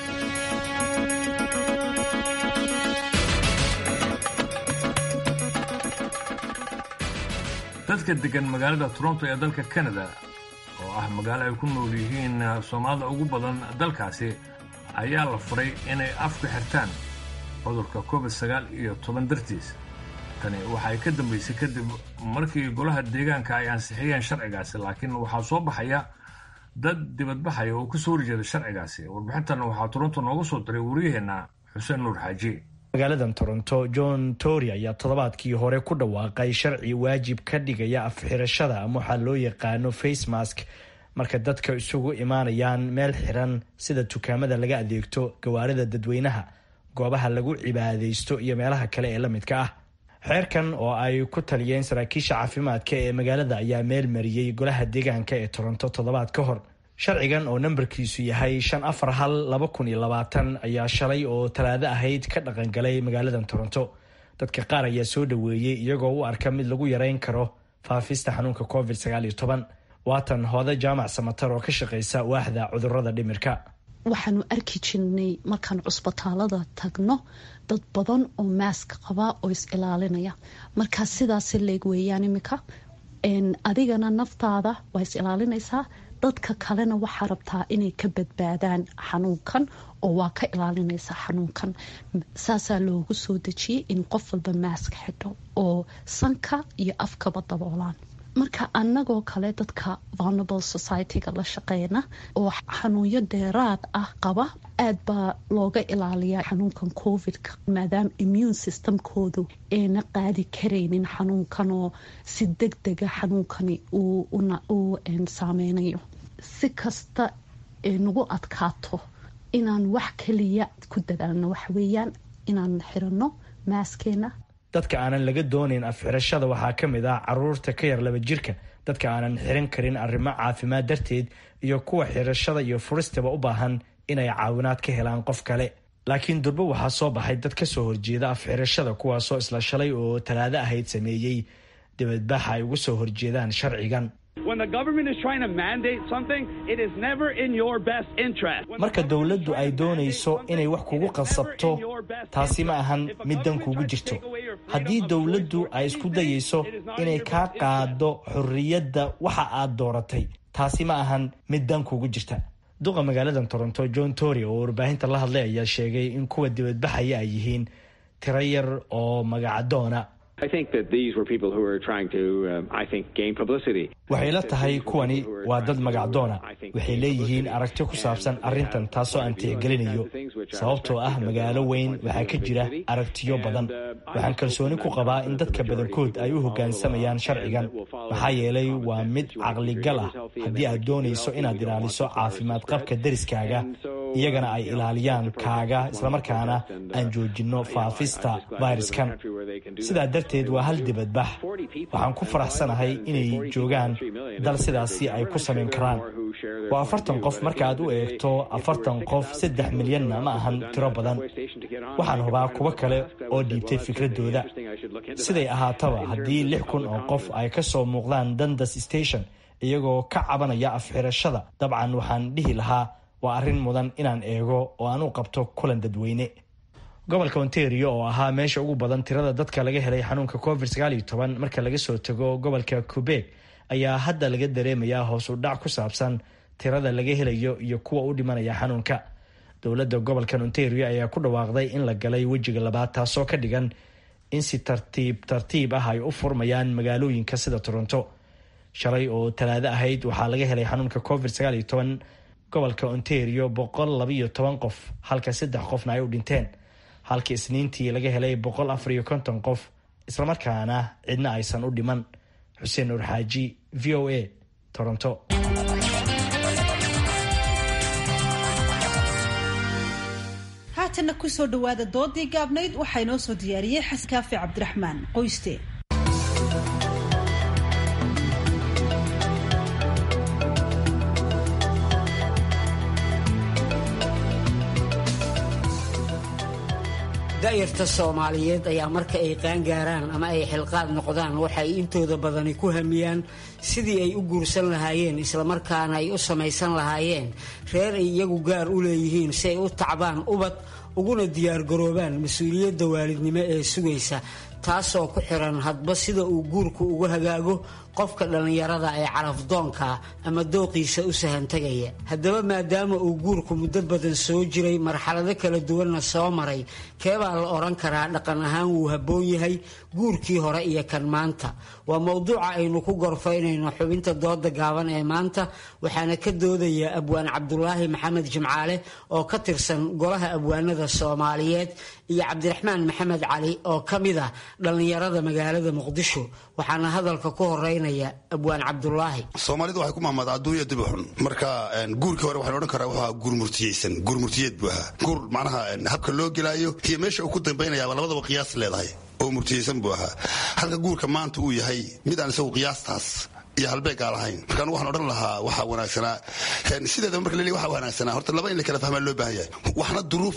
dadka degan magaalada toronto ee dalka canada oo ah magaalo ay ku nool yihiin soomaalida ugu badan dalkaasi ayaa la furay inay afku xirtaan cudurka covid sagaal iyo toban dartiis tani waxay ka dambaysay kadib markii golaha deegaanka ay ansixiyeen sharcigaasi laakiin waxaa soo baxaya dad dibadbaxaya oo kasoo horjeeda sharcigaasi warbixintan waxaa toronto nooga soo diray wariyaheenna xuseen nuur xaaji magaaladan toronto john tory ayaa toddobaadkii hore ku dhawaaqay sharci waajib ka dhigaya afxirashada ama waxaa loo yaqaano face mask marka dadka isugu imaanayaan meel xiran sida dukaamada laga adeegto gawaarida dadweynaha goobaha lagu cibaadaysto iyo meelaha kale ee la midka ah xeerkan oo ay ku taliyeen saraakiisha caafimaadka ee magaalada ayaa meel mariyey golaha deegaanka ee toronto toddobaad ka hor sharcigan oo nambarkiisu yahay shan afar hal laba kun iyo labaatan ayaa shalay oo talaado ahayd ka dhaqangalay magaaladan toronto dadka qaar ayaa soo dhoweeyey iyagoo u arka mid lagu yareyn karo faafista xanuunka covid sagaal iyo toban waatan hooda jaamac samatar oo ka shaqeysa waaxda cudurada dhimirka waxaanu arki jirnay markaan cusbitaalada tagno dad badan oo maaska qaba oo is ilaalinaya markaa sidaas leeg weeyaan iminka adigana naftaada waa is ilaalinaysaa dadka kalena waxaa rabtaa inay ka badbaadaan xanuunkan oo waa ka ilaalinaysaa xanuunkan saasaa loogu soo dejiyay in qof walba maask xidho oo sanka iyo afkaba daboolaan marka anagoo kale dadka vulnerable society-ga la shaqeyna oo xanuunyo dheeraad ah qaba aad baa looga ilaaliyaa xanuunkan covid-ka maadaama immune systemkoodu ayna qaadi karaynin xanuunkan oo si deg dega xanuunkani uu saameynayo si kasta nagu adkaato inaan wax kaliya ku dadaalno waxweeyaan inaan xirano maaskeena dadka aanan laga doonayn afxirashada waxaa ka mid ah caruurta ka yar laba jirka dadka aanan xiran karin arrimo caafimaad darteed iyo kuwa xirashada iyo furistaba u baahan inay caawinaad ka helaan qof kale laakiin durbo waxaa soo baxay dad ka soo horjeeda afxirashada kuwaasoo isla shalay oo talaado ahayd sameeyey dibadbaxa ay ugu soo horjeedaan sharcigan marka dowladdu ay doonayso inay wax kugu qasabto taasi ma ahan mid dan kugu jirto haddii dowladdu ay isku dayayso inay kaa qaado xorriyadda waxa aad dooratay taasi ma ahan mid dan kugu jirta duqa magaalada toronto john tory oo warbaahinta la hadlay ayaa sheegay in kuwa dibadbaxaya ay yihiin tiro yar oo magacadoona waxay la tahay kuwani waa dad magacdoona waxay leeyihiin aragti ku saabsan arrintan taasoo aan tixgelinayo sababtoo ah magaalo weyn waxaa ka jira aragtiyo badan waxaan kalsooni ku qabaa in dadka badankood ay u hoggaansamayaan sharcigan maxaa yeelay waa mid caqligal ah haddii aad doonayso inaad ilaaliso caafimaad qabka deriskaaga iyagana ay ilaaliyaan kaaga islamarkaana aan joojinno faafista fayraskan sidaa darteed waa hal dibadbax waxaan ku faraxsanahay inay joogaan dal sidaasi ay ku samayn karaan waa afartan qof marka aad u eegto afartan qof saddex milyanna ma ahan tiro badan waxaan hubaa kuwo kale oo dhiibtay fikradooda siday ahaataba haddii lix kun oo qof ay ka soo muuqdaan dandas station iyagoo ka cabanaya afxirashada dabcan waxaan dhihi lahaa waa arrin mudan inaan eego oo aan u qabto kulan dadweyne gobolka ontario oo ahaa meesha ugu badan tirada dadka laga helay xanuunka covid sagaaliyo toban marka laga soo tago gobolka quebec ayaa hadda laga dareemayaa hoos u dhac ku saabsan tirada laga helayo iyo kuwa u dhimanaya xanuunka dowladda gobolkan ontario ayaa ku dhawaaqday in la galay wejiga labaad taasoo ka dhigan in si tartiib tartiib ah ay u furmayaan magaalooyinka sida toronto shalay oo talaado ahayd waxaa laga helay xanuunka covid sagaaliyo toban gobolka ontario boqol labayo toban qof halka saddex qofna ay u dhinteen halka isniintii laga helay boqol afar iyo konton qof islamarkaana cidna aysan u dhiman xuseen nuur xaaji v o a toronto haatanna kusoo dhowaada doodii gaabnayd waxaa inoo soo diyaariyey xasan kaafi cabdiraxmaan qoyste da'yarta soomaaliyeed ayaa marka ay qaangaaraan ama ay xilqaad noqdaan waxay intooda badani ku hamiyaan sidii ay u guursan lahaayeen islamarkaana ay u samaysan lahaayeen reer ay iyagu gaar u leeyihiin si ay u tacbaan ubad uguna diyaargaroobaan mas-uuliyadda waalidnimo ee sugaysa taasoo ku xiran hadba sida uu guurku ugu hagaago qofka dhallinyarada ee carafdoonka ama dooqiisa u sahantagaya haddaba maadaama uu guurku muddo badan soo jiray marxalado kala duwanna soo maray keebaa la odhan karaa dhaqan ahaan wuu habboon yahay guurkii hore iyo kan maanta waa mowduuca aynu ku gorfaynayno xubinta dooda gaaban ee maanta waxaana ka doodaya abwaan cabdulaahi maxamed jimcaale oo ka tirsan golaha abwaanada soomaaliyeed iyo cabdiraxmaan maxamed cali oo ka mid ah dhallinyarada magaalada muqdisho waxaana hadalka ku horeynaya abwaan cabdulaahi soomaalidu waxay ku mahmada adduunya dib u xun marka guurkii hore waxaan odhan karaa wuxuu guur murtiyeysan guur murtiyeed buu ahaa guur macnaha habka loo gelaayo iyo meesha uu ku dambaynayaaba labadaba qiyaas leedahay oo murtiyeysan buu ahaa halka guurka maanta uu yahay mid aan isagu qiyaastaas iyo halbeegaa lahayn markaan waxaan odhan lahaa waxaa wanaagsanaa sideedaba marka laleeyahy waxaa wanaagsanaa horta laba in la kala fahmaa loo baahan yahay waxna duruufta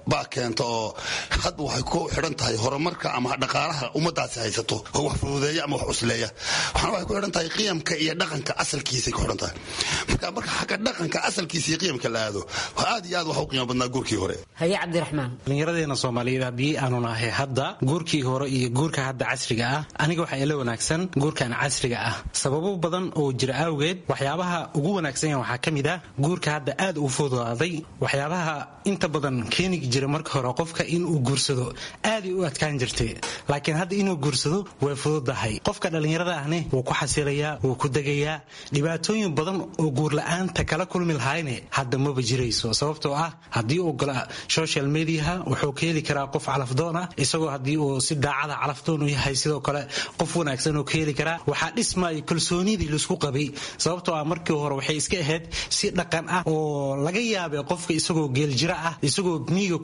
baa keenta oo hadba waxay ku xidhan tahay horumarka ama dhaqaalaha ummadaasi haysato oo wax fududeeya ama wax cusleeya waxaana waxay ku xidhan tahay qiyamka iyo dhaqanka asalkiisay ku xidhan tahay marka marka xagga dhaqanka asalkiisa iyo qiyamka la aado waa aad iyo aad wax u qiimo badnaa guurkii hore haye cabdiraxmaan dhallinyaradeena soomaaliyeed haddii aanu nahay hadda guurkii hore iyo guurka hadda casriga ah aniga waxaa ila wanaagsan guurkan casriga ah sababo badan oo jira awgeed waxyaabaha ugu wanaagsan waxaa ka mid ah guurka hadda aad u fududaaday waxyaabaha inta badan keeni jira marka hore qofka inuu guursado aaday u adkaan jirtay laakiin hadda inuu guursado way fududahay qofka dhallinyarada ahne wuu ku xasilayaa wuu ku degayaa dhibaatooyin badan oo guurla-aanta kala kulmi lahayne hadda maba jirayso sababtoo ah haddii uu gala social mediaha wuxuu ka heli karaa qof calafdoon ah isagoo haddii uu si daacada calafdoon u yahay sidoo kale qof wanaagsan oo ka heli karaa waxaa dhismaya kalsoonidii laisku qabay sababtoo ah markii hore waxay iska ahayd si dhaqan ah oo laga yaabay qofka isagoo geeljira ah isagoo miiga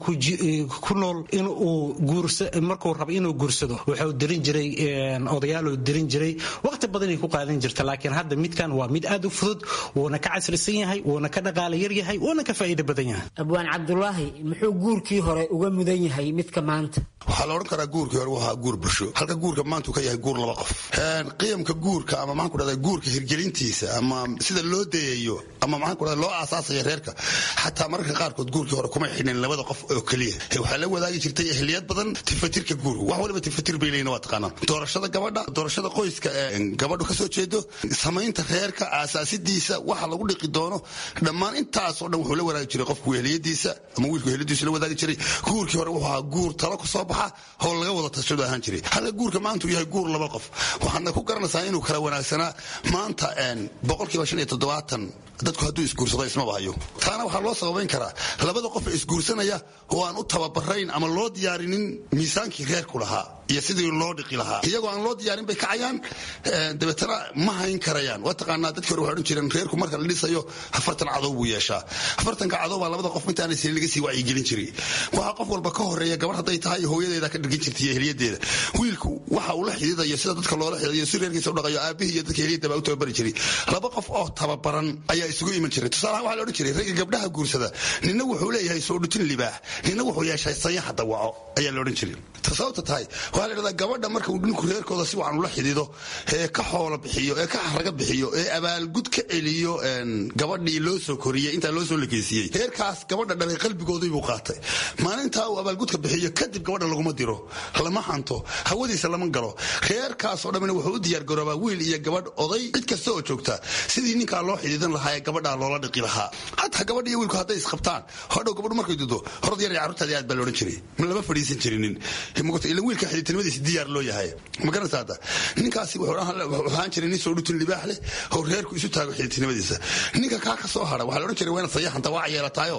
ku nool inuu markuu rabo inuu guursado wuxuu dirin jiray odayaaluu dirin jiray waqti badanay ku qaadan jirta laakiin hadda midkan waa mid aad u fudud wuuna ka casrisan yahay wuuna ka dhaqaala yar yahay wuuna ka faa'iido badan yahay abwaan cabdulaahi muxuu guurkii hore uga mudan yahay midka maanta waxaa la odhan karaa guurkii hore waa guur bulsho halka guurka maanta uu ka yahay guur laba qof qiyamka guurka ama maxaan ku dhahdaa guurka hirgelintiisa ama sida loo dayayo ama maxaan ku dhahdaa loo aasaasaya reerka xataa mararka qaarkood guurkii hore kuma xidhnayn labada qof oo keliya waxaa la wadaagi jirtay ehliyad badan tifatirka guurka wax waliba tifatir bay leeyihin waa taqaanaa doorashada gabadha doorashada qoyska ee gabadhu ka soo jeedo samaynta reerka aasaasidiisa waxa lagu dhiqi doono dhammaan intaasoo dhan wuxuu la wadaagi jiray qofku ehliyadiisa ama wiilku ehliyadiisa la wadaagi jiray guurkii hore wuxuu ahaa guur talo ku soo baxa oo laga wada tashado ahaan jiray halka guurka maanta uu yahay guur laba qof waxaadna ku garanaysaa inuu kala wanaagsanaa maanta boqolkiiba shan iyo toddobaatan dadku hadduu isguursado ismaba hayo taana waxaa loo sababayn karaa labada qof ee isguursanaya oo aan u tababarayn ama loo diyaarinin miisaankii reerku lahaa iyo sidii loo dhiqi lahaa iyagoo aan loo diyaarin bay kacayaan dabeetana ma hayn karayaan waa taqaanaa dadkii hore waxay odhan jireen reerku marka la dhisayo afartan cadow buu yeeshaa afartanka cadow baa labada qof intaanay sii laga sii wacyigelin jiray waxaa qof walba ka horeeya gabar hadday tahay hooyadeeda ka dhirgin jirtay iyo ehliyadeeda wiilku waxa uu la xididayo sida dadka loola xididayo si reerkiisa u dhaqayo aabihii iyo dadka ehliyadda baa u tababari jiray laba qof oo tababaran ayaa isugu iman jiray tusaalahaan waxaa la odhan jiray ragga gabdhaha guursada nina wuxuu leeyahay soo dhutin libaax nina wuxuu yeeshay sayaxa dawaco ayaa la odhan jiray sababta tahay waxaa la dhahdaa gabadha marka uu ninku reerkooda si wacan ula xidido ee ka xoolo bixiyo ee ka xaraga bixiyo ee abaalgud ka celiyo gabadhii loo soo koriyey intaa loo soo lekeysiiyey reerkaas gabadha dhalay qalbigoodii buu qaatay maalintaa uu abaalgudka bixiyo kadib gabadha laguma diro lama hanto hawadiisa lama galo reerkaasoo dhammina wuxuu u diyaargaroobaa wiil iyo gabadh oday cid kasta oo joogta sidii ninkaa loo xidiidan lahaa ee gabadhaa loola dhiqi lahaa hataa gabadh iyo wiilku hadday isqabtaan hodhow gabadhu markay dudo horod yar carruurtaadii aad baa la odhan jiray ma lama fadhiisan jirinin ila wiilka xididtinimadiisa diyaar loo yahay ma garanaysa hadda ninkaasi wuxuu ahaan jiray nin soo dhutin libaax leh oo reerku isu taago xididtinimadiisa ninka kaa ka soo hara waxaa la odhan jiray waa inaad sayaxanta waa yeelataayo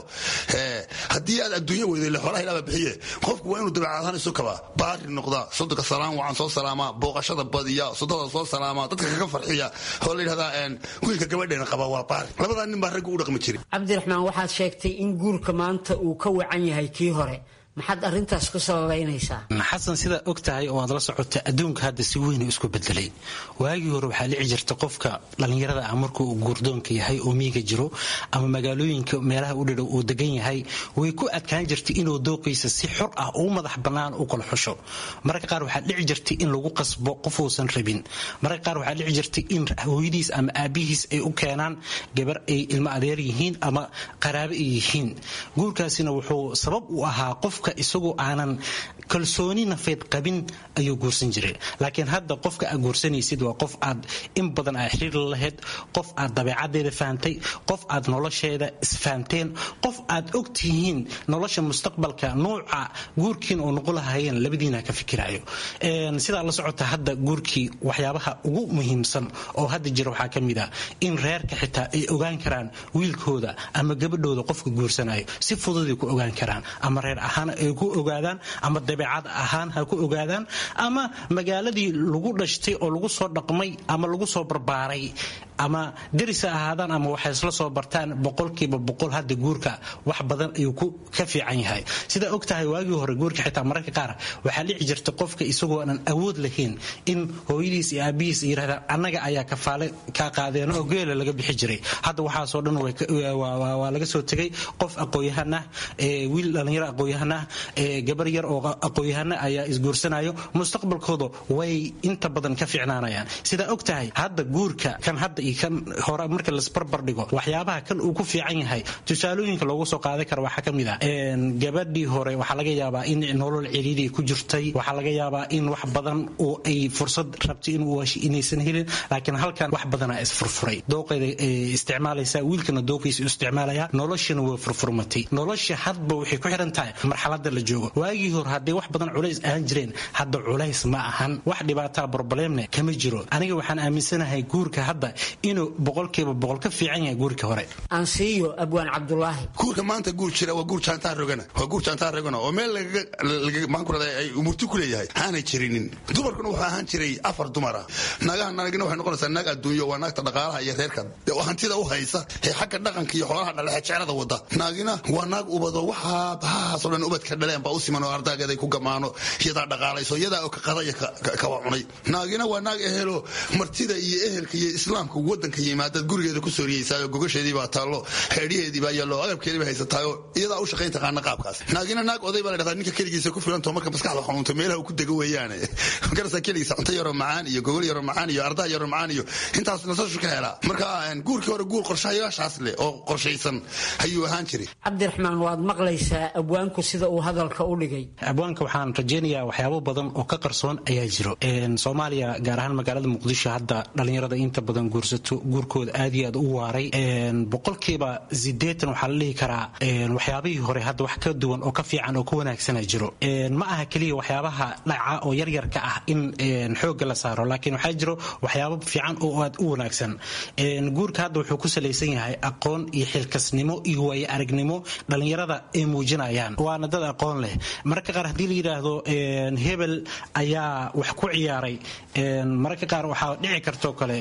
haddii aad adduunya weyday le xoolaha ilaaba bixiye qofku waa inuu dabeecad ahaan isu kabaa baari noqdaa sodonka salaam wacan soo salaamaa booqashada badiya sodada soo salaamaa dadka kaga farxiya oo la yidhahdaa wiilka gabadheena qaba waa baari labadaa nin baa raggu u dhaqmi jiray cabdiraxmaan waxaad sheegtay in guurka maanta uu ka wacan yahay kii hore maxaad arintaas ku sababaynaysaa xasan sidaa og tahay oo aad la socota adduunka hadda si weyna isku bedelay waagii hore waxaa dhici jirta qofka dhallinyarada ah markuu guurdoonka yahay oo miiga jiro ama magaalooyinka meelaha u dhidhow uu degan yahay way ku adkaan jirtay inuu dooqiisa si xor ah u madax bannaan u kala xusho mararka qaar waxaa dhici jirtay in lagu qasbo qof uusan rabin mararka qaar waxaa dhici jirtay in hooyadiis ama aabihiis ay u keenaan gabar ay ilmo adeer yihiin ama qaraabo ay yihiin guurkaasina wuxuu sabab u ahaa qof isagoo aanan kalsooni nafeed qabin ayuu guursan jiray laakiin hadda qofka aad guursanaysid waa qof aad in badan aad xiriir la lahayd qof aad dabeecadeeda fahamtay qof aad nolosheeda isfahamteen qof aad og tihiin nolosha mustaqbalka nuuca guurkiin oo noqon lahayeen labadiina ka fikirayo sidaa la socota hadda guurkii waxyaabaha ugu muhiimsan oo hadda jira waxaa ka mid ah in reerka xitaa ay ogaan karaan wiilkooda ama gabadhooda qofka guursanayo si fududay ku ogaan karaan ama reer ahaan ay ku ogaadaan ama dabeecad ahaan ha ku ogaadaan ama magaaladii lagu dhashtay oo lagu soo dhaqmay ama lagu soo barbaaray ama deris ha ahaadaan ama waxay isla soo bartaan boqolkiiba boqol hadda guurka wax badan ayuu ka fiican yahay sidaa og tahay waagii hore guurka xitaa mararka qaar waxaa dhici jirta qofka isagoo aanan awood lahayn in hooyadiis iyo aabihiis yidhahdaan annaga ayaa kafaale kaa qaadeen oo geela laga bixi jiray hadda waxaasoo dhan waa laga soo tegay qof aqoon-yahan ah wiil dhallinyaro aqoon-yahan ah gabar yar oo aqoon-yahana ayaa isguursanayo mustaqbalkooda way inta badan ka fiicnaanayaan sidaa og tahay hadda guurka kan hadda iyo kan hore marka lasbarbar dhigo waxyaabaha kan uu ku fiican yahay tusaalooyinka loogu soo qaadan kara waxaa ka mid ah gabadhii hore waxaa laga yaabaa in nolol ciriiri ku jirtay waxaa laga yaabaa in wax badan oo ay fursad rabtay inaysan helin laakiin halkan wax badanaa isfurfuray dooqeeda isticmaalaysa wiilkana dooqiisa isticmaalaya noloshana waa furfurmatay nolosha hadba waxay ku xiran tahay marxalada la joogo waagii hore hadday wax badan culays ahaan jireen hadda culays ma ahan wax dhibaataa broblemne kama jiro aniga waxaan aaminsanahay guurka hadda inuu boqolkiiba boqol ka fiican yahay guurka hore ansiiyo abwaan cabdulaahi guurka maanta guur jira waa guur jaantaa rogana waa guur jaantaa rogana oo meel maxaan ku radaa ay umurti ku leeyahay aanay jirinin dumarkuna wuxuu ahaan jiray afar dumara naagaha naagina waxay noqonaysaa naag adduunyo waa naagta dhaqaalaha iyo reerka oo hantida u haysa ee xagga dhaqanka iyo xoolaha dhalexe jecelada wada naagina waa naag ubado waxaa bahahaasoo dhan ubadka dhaleen baa u siman oo ardaageeday ku gamaano iyadaa dhaqaalayso iyadaa oo ka qadaya kawa cunay naagina waa naag ehelo martida iyo ehelka iyo islaamka wadanka yimaadaad gurigeeda ku sooriyeysaayoo gogasheedii baa taallo xeedhiheedii baa yaallo agabkeedii baa haysataayoo iyadaa u shaqayn taqaana qaabkaas naagina naag oday baa la dhahdaa ninka keligiisa ku filantoo marka maskaxda xanuunto meelaha uu ku dego weeyaane garasa keligiisa cunto yaroo macaan iyo gogol yaroo macaan iyo ardaa yaroo macaan iyo intaas nasashu ka helaa marka guurkii hore guur qorshayaashaas leh oo qorshaysan ayuu ahaan jiray cabdiraxmaan waad maqlaysaa abwaanku sida uu hadalka u dhigay abwaanka waxaan rajaynayaa waxyaabo badan oo ka qarsoon ayaa jiro soomaaliya gaar ahaan magaalada muqdisho hadda dhallinyarada inta badan guursato guurkooda aad iyo aad u waaray boqolkiiba sideetan waxaa la dhihi karaa waxyaabihii hore hadda wax ka duwan oo ka fiican oo ka wanaagsana jiro ma aha keliya waxyaabaha dhaca oo yaryarka ah in xoogga la saaro laakiin waxaa jiro waxyaabo fiican oo aad u wanaagsan guurka hadda wuxuu ku salaysan yahay aqoon iyo xilkasnimo iyo waayo aragnimo dhallinyarada ay muujinayaan waana dad aqoon leh mararka qaar haddii la yidhaahdo hebel ayaa wax ku ciyaaray mararka qaar waxaa dhici kartoo kale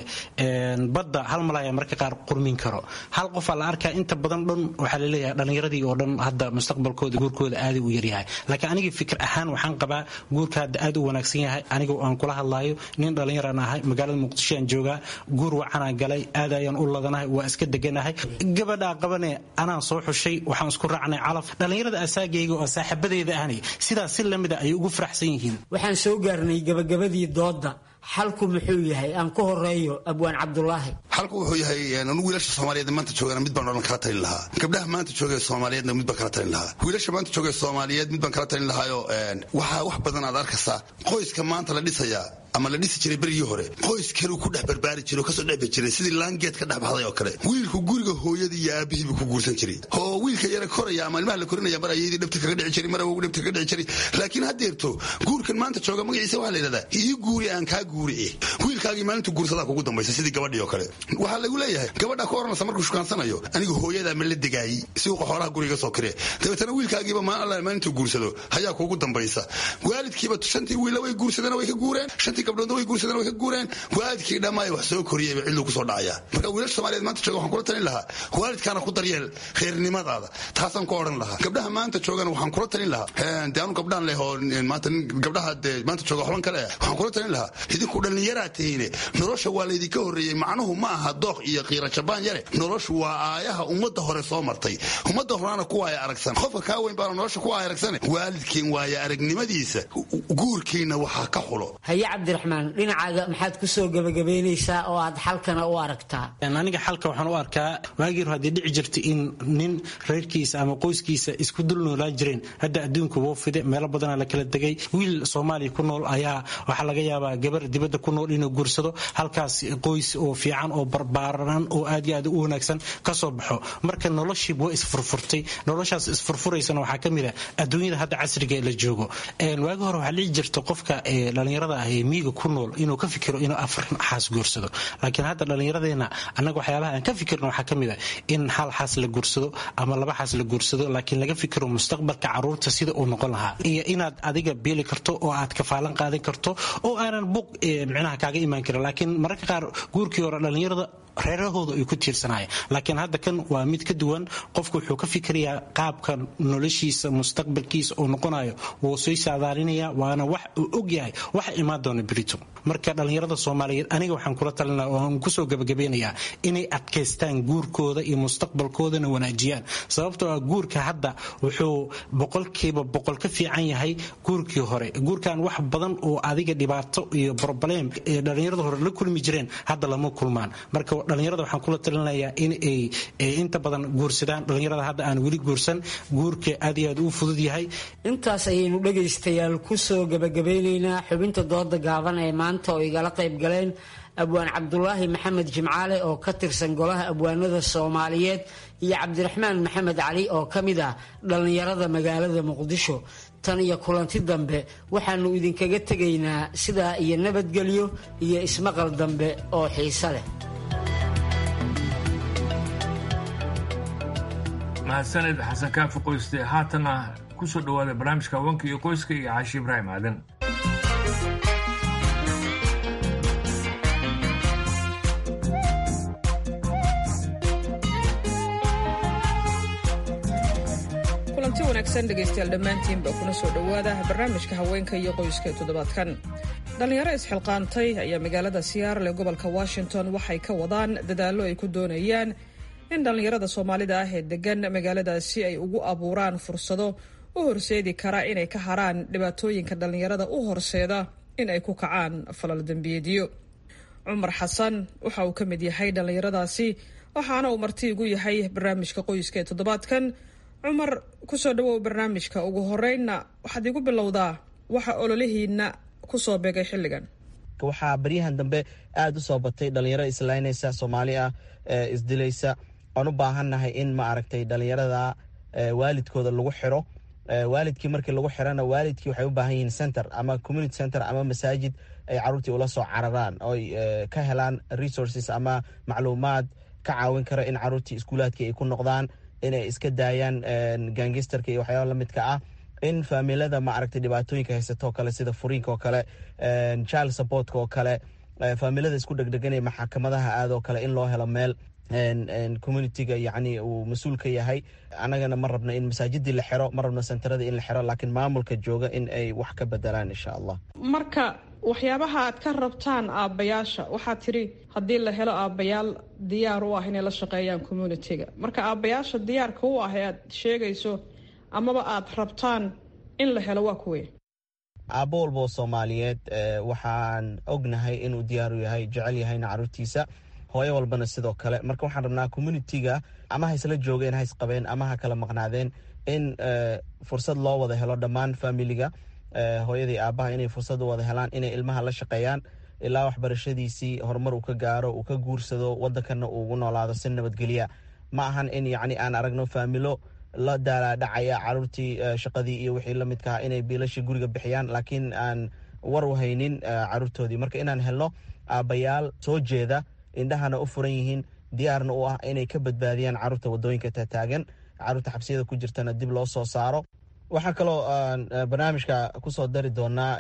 badda hal malaya mararka qaar qurmin karo hal qofaa la arkaa inta badan dhan waxaa laleeyahay dhallinyaradii oo dhan hadda mustaqbalkooda guurkooda aaday u yaryahay laakiin aniga fikir ahaan waxaan qabaa guurka hadda aad u wanaagsan yahay aniga aan kula hadlaayo nin dhallinyaraan ahay magaalada muqdisho aan joogaa guur wacanaan galay aad ayaan u ladanahay waa iska deganahay gabadhaa qabane anaan soo xushay waxaan isku raacnay calaf dhallinyarada asaagayga oo saaxiibadeeda ahni sidaas si lamida ay ugu faraxsan yihiin waxaan soo gaarnay gabagabadii doodda xalku muxuu yahay aan ku horeeyo abwaan cabdulaahi xalku wuxuu yahay anigu wiilasha soomaaliyeed maanta joogana mid baan odhan kala talin lahaa gabdhaha maanta jooga soomaaliyeedna mid baan kala talin lahaa wiilasha maanta jooga soomaaliyeed mid baan kala talin lahaayo waxaa wax badan aad arkaysaa qoyska maanta la dhisayaa ama la dhisi jiray berigii hore qoys kaluu ku dhex barbaari jiray oo kasoo dhexbi jiray sidii laangeed ka dhex baxday oo kale wiilku guriga hooyadii iyo aabihii buu ku guursan jiray oo wiilka yara koraya ama ilmaha la korinaya mar ayadii dhabta kaga dhici jiray mar awogu dhabta kaga dhici jiray laakiin haddeerto guurkan maanta jooga magaciisa waxaa la yidhahdaa ii guuri aan kaa guurici wiilkaagii maalintu guursadaa kugu dambaysa sidii gabadhii oo kale waxaa lagu leeyahay gabadha ku oranaysa markuu shukaansanayo anigu hooyadaa ma la degaayey suuqa xoolaha guriga soo kiree dabeetana wiilkaagiiba maan alla maalintuu guursado ayaa kugu dambaysa waalidkiiba shantii wiila way guursadeen way ka guureen shantii gabdhoodna way guursadeen way ka guureen waalidkii dhammaay wax soo koriyeyba cidluu kusoo dhacaya marka wiilasha soomaaliyeed maanta jooga waxaan kula talin lahaa waalidkaana ku daryeel khayrnimadaada taasaan ku odhan lahaa gabdhaha maanta joogana waxaan kula talin lahaa dee anu gabdhaan leh oo maanta gabdhaha dee maanta jooga waxban kale ah waxaan kula talin lahaa idinku dhallinyaraa tihiine nolosha waa laydinka horreeyey macnuhu ma aha dooq iyo qiira jabaan yare noloshu waa aayaha ummadda hore soo martay ummadda horena ku waaya aragsan qofka kaa weyn baana nolosha ku waaya aragsane waalidkiin waaya aragnimadiisa guurkiina waxaa ka xulo haye cabdiraxmaan dhinacaaga maxaad ku soo gebagabaynaysaa oo aad xalkana u aragtaa aniga xalka waxaan u arkaa waagii hore haddii dhici jirta in nin reerkiisa ama qoyskiisa isku dul noolaan jireen hadda adduunka woo fide meelo badanaa la kala degay wiil soomaaliya ku nool ayaa waxaa laga yaabaa gabar dibadda ku nool inuu guursado halkaas qoys oo fiican oo barbaaran oo aad iyo aad u wanaagsan ka soo baxo marka noloshiiba waa isfurfurtay noloshaas isfurfuraysana waxaa ka mid ah adduunyada hadda casriga la joogo waagi hore waxaa dhici jirta qofka dhallinyarada ah ee miyiga ku nool inuu ka fikiro inuu afar xaas guursado laakiin hadda dhallinyaradeenna annaga waxyaabaha aan ka fikirno waxaa ka mid ah in hal xaas la guursado ama laba xaas la guursado laakiin laga fikiro mustaqbalka caruurta sida uu noqon lahaa iyo inaad adiga beeli karto oo aad kafaalan qaadan karto oo aanan buuq micnaha kaaga imaan karin laakiin mararka qaar guurkii hore dhallinyarada reerahooda ay ku tiirsanaya laakiin hadda kan waa mid ka duwan qofku wuxuu ka fikirayaa qaabka noloshiisa mustaqbalkiisa uu noqonayo wuu sii saadaalinaya waana wax uu ogyahay waxa imaan doona berito marka dhallinyarada soomaaliyeed aniga waxaan kula talina oo aan kusoo gabagabeynayaa inay adkaystaan guurkooda iyo mustaqbalkoodana wanaajiyaan sababtoo ah guurka hadda wuxuu boqolkiiba boqol ka fiican yahay guurkii hore guurkan wax badan oo adiga dhibaato iyo broblem ee dhallinyarada hore la kulmi jireen hadda lama kulmaan marka dhallinyarada waxaan kula talinayaa in ay inta badan guursadaan dhallinyarada hadda aan weli guursan guurka aad iyo aad uu fudud yahay intaas ayaynu dhegaystayaal kusoo gabagabeynaynaa xubinta dooda gaaban ee maanta oo igala qayb galeen abwaan cabdulaahi maxamed jimcaale oo ka tirsan golaha abwaanada soomaaliyeed iyo cabdiraxmaan maxamed cali oo ka mid ah dhallinyarada magaalada muqdisho tan iyo kulanti dambe waxaannu idinkaga tegaynaa sidaa iyo nabadgelyo iyo ismaqal dambe oo xiise leh mahadsaned xasan kaafi qoyste haatana ku soo dhowaada barnaamijka haweenka iyo qoyska iyo caashi ibraahim aadan kulanti wanaagsan dhegaystayaal dhammaantiinba kuna soo dhowaada barnaamijka haweenka iyo qoyska ee toddobaadkan dhallinyaro isxilqaantay ayaa magaalada siyaarle gobolka washington waxay ka wadaan dadaallo ay ku doonayaan in dhallinyarada soomaalida ah ee degan magaaladaasi ay ugu abuuraan fursado u horseedi kara inay ka haraan dhibaatooyinka dhallinyarada u horseeda in ay ku kacaan falal dembiyeedyo cumar xasan waxa uu ka mid yahay dhallinyaradaasi waxaana uu marti igu yahay barnaamijka qoyska ee toddobaadkan cumar kusoo dhawow barnaamijka ugu horeynna waxaad igu bilowdaa waxa ololihiina kusoo beegay xilligan waxaa baryahan dambe aada u soo batay dhalinyaro islaynaysa soomaali ah isdilaysa aan u baahannahay in ma aragtay dhalinyarada waalidkooda lagu xiro waalidkii markii lagu xirana waalidkii waxay u baahan yihiin center ama community center ama masaajid ay caruurtii ula soo cararaan oy ka helaan resources ama macluumaad ka caawin kara in caruurtii iskuulaadkii ay ku noqdaan inay iska daayaan gangisterka iyo waxyaaba lamidka ah in faamilada ma aragtay dhibaatooyinka haysato oo kale sida furiinka oo kale child supportka oo kale faamilada isku dhegdheganaya maxakamadaha aadoo kale in loo helo meel communitiga yani uu mas-uul ka yahay annagana ma rabna in masaajidii la xiro ma rabna sentarada in la xiro laakiin maamulka jooga in ay wax ka bedelaan insha allah marka waxyaabaha aad ka rabtaan aabbayaasha waxaad tidhi haddii la helo aabbayaal diyaar u ah inay la shaqeeyaan communitiga marka aabbayaasha diyaarka u ah ee aad sheegayso amaba aad rabtaan in la helo waa kuwe aabbo walba oo soomaaliyeed waxaan ognahay inuu diyaaru yahay jecel yahayna caruurtiisa hooyo walbana sidoo kale marka waxaan rabnaa communitiga ama ha isla joogeen ha isqabeen ama ha kala maqnaadeen in fursad loo wada helo dhammaan familiga hooyadii aabbaha inay fursad u wada helaan inay ilmaha la shaqeeyaan ilaa waxbarashadiisii horumar uu ka gaaro uu ka guursado wadankana uu ugu noolaado si nabadgelya ma ahan in yacni aan aragno faamilo la daalaadhacaya caruurtii shaqadii iyo wixii la midkaha inay biilashii guriga bixiyaan laakiin aan war u haynin caruurtoodii marka inaan helno aabbayaal soo jeeda indhahana u furan yihiin diyaarna u ah inay ka badbaadiyaan caruurta wadooyinka taataagan caruurta xabsiyada ku jirtana dib loo soo saaro waxaa kaloo barnaamijka kusoo dari doonaa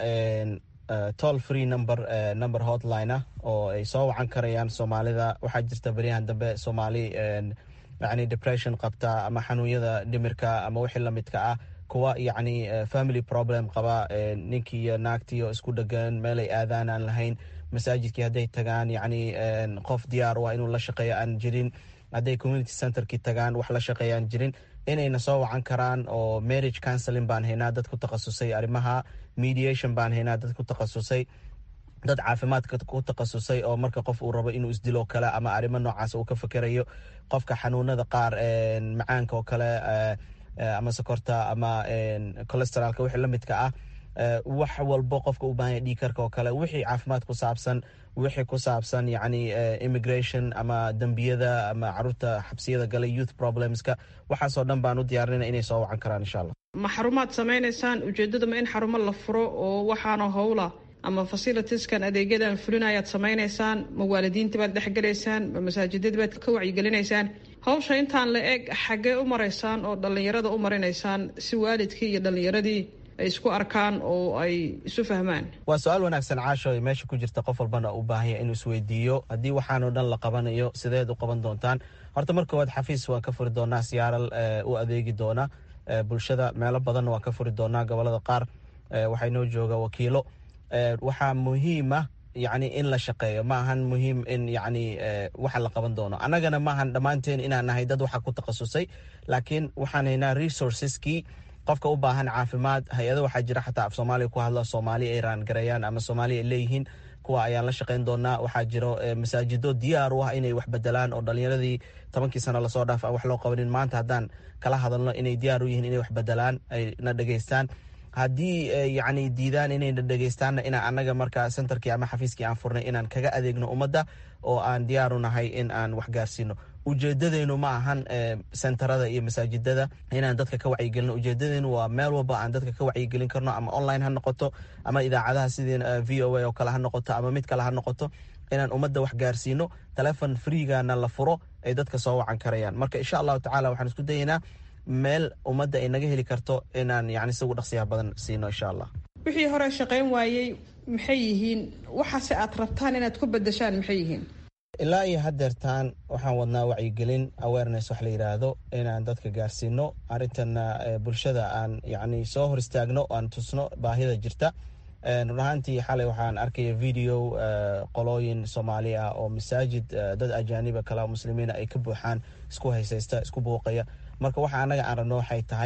toll free number number hotline ah oo ay soo wacan karayaan soomaalida waxaa jirta baryahan dambe soomaali yani depression qabta ama xanuunyada dhimirka ama wixii lamidka ah kuwa yacni family problem qaba ninkii iyo naagtii oo isku dhegan meelay aadaan aan lahayn masaajidkii hadday tagaan yacni qof diyaar u ah inuu la shaqeeyo aan jirin hadday community centerkii tagaan wax la shaqeeya aan jirin inayna soo wacan karaan oo marriage counseling baan haynaa dad ku takhasusay arrimaha mediation baan haynaa dad ku takhasusay dad caafimaadka ku takhasusay oo marka qof uu rabo inuu isdilo kale ama arrimo noocaas uu ka fakerayo qofka xanuunada qaar macaanka oo kale ama sokorta ama colesteralka wixii lamidka ah wax walbo qofka u baahanya dhiikarka oo kale wixii caafimaad ku saabsan wixii ku saabsan yacni immigration ama dembiyada ama caruurta xabsiyada galay youth problemska waxaasoo dhan baan u diyaarinayna inay soo wacan karaan insha allah ma xarumaad samaynaysaan ujeeddada ma in xarumo la furo oo waxaana howla ama facilitieskan adeegyadan fulinayaad samaynaysaan ma waalidiinta baad dhexgelaysaan ma masaajidada baad ka wacyigelinaysaan hawsha intaan la eg xaggee u maraysaan oo dhallinyarada u marinaysaan si waalidkii iyo dhallinyaradii ay isku arkaan oo ay isu fahmaan waa su-aal wanaagsan caasho ay meesha ku jirta qof walbana u baahanya inuu isweydiiyo haddii waxaanoo dhan la qabanayo sideed u qaban doontaan horta marka waad xafiis waan ka furi doonaa siyaaral u adeegi doona bulshada meelo badanna waan ka furi doonaa gobolada qaar waxaa inoo jooga wakiilo waxaa muhiima yacni in la shaqeeyo ma ahan muhiim in yacni waxa la qaban doono annagana maahan dhammaanteen inaan nahay dad waxa ku takhasusay laakiin waxaan haynaa resourceskii qofka u baahan caafimaad hay-ado waxaa jira xataa af soomaaliya ku hadla soomaali ay raangareeyaan ama soomaaliya ay leeyihiin kuwa ayaan la shaqayn doonaa waxaa jiro masaajido diyaar u ah inay wax bedelaan oo dhalinyaradii tobankii sano lasoo dhaaf aan wax loo qabanin maanta haddaan kala hadalno inay diyaar u yihiin inay wax bedelaan ay na dhegeystaan haddii yacni diidaan inayna dhegeystaanna inaan annaga markaa centerkii ama xafiiskii aan furnay inaan kaga adeegno ummadda oo aan diyaaru nahay in aan wax gaarsiino ujeedadeynu ma ahan sentarada iyo masaajidada inaan dadka ka wacyigelino ujeedadeynu waa meel walba aan dadka ka wacyigelin karno ama online ha noqoto ama idaacadaha sidii v o a oo kale ha noqoto ama mid kale ha noqoto inaan ummadda wax gaarsiino telefon freegana la furo ay dadka soo wacan karayaan marka insha allahu tacala waxaan isku dayeynaa meel ummadda ay naga heli karto inaan yani sigu dhaqsiyaha badan siino insha allah wixii hore shaqayn waayey maxay yihiin waxaase aad rabtaan inaad ku bedeshaan maxay yihiin ilaa iyo hadeertaan waxaan wadnaa wacyigelin awareness wax la yidhaahdo inaan dadka gaarsiino arrintanna bulshada aan yani soo hor istaagno aan tusno baahida jirta run ahaantii xalay waxaan arkaya video qolooyin soomaali ah oo masaajid dad ajaaniba kale muslimiina ay ka buuxaan isku haysaysta isku buuqaya marka waxa anaga aan rabno waxay tahay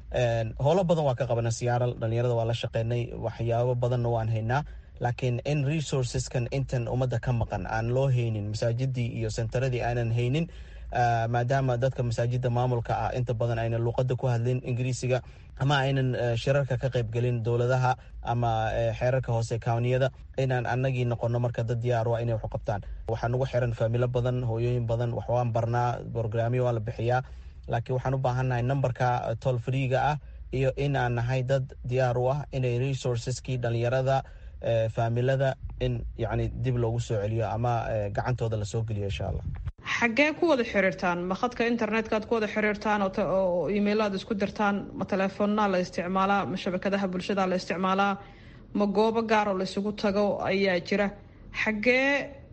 howlo badan waa ka qabana siyaaral dhalinyarada waa la shaqeynay waxyaabo badanna waan haynaa laakiin in resourceskan intan ummadda ka maqan aan loo haynin masaajidii iyo senteradii aanan haynin maadaama dadka masaajida maamulka ah inta badan aynan luuqada ku hadlin ingiriisiga ama aynan shirarka ka qaybgelin dowladaha ama xeerarka hoose kawniyada inaan anagii noqono marka dad diyaar waa inay waxu qabtaan waxaa nagu xiran faamilo badan hooyooyin badan wax waan barnaa brograamyo waa la bixiyaa laakiin waxaan u baahannahay numberka tol freega ah iyo in aan nahay dad diyaar u ah inay resourceskii dhalinyarada faamilada in yani dib loogu soo celiyo ama gacantooda lasoo geliyo insha allah xaggee ku wada xiriirtaan ma khadka internetka aad ku wada xiriirtaan oo email aad isku dirtaan ma telefoonnaa la isticmaalaa ma shabakadaha bulshada la isticmaalaa ma goobo gaaroo la isugu tago ayaa jira xaggee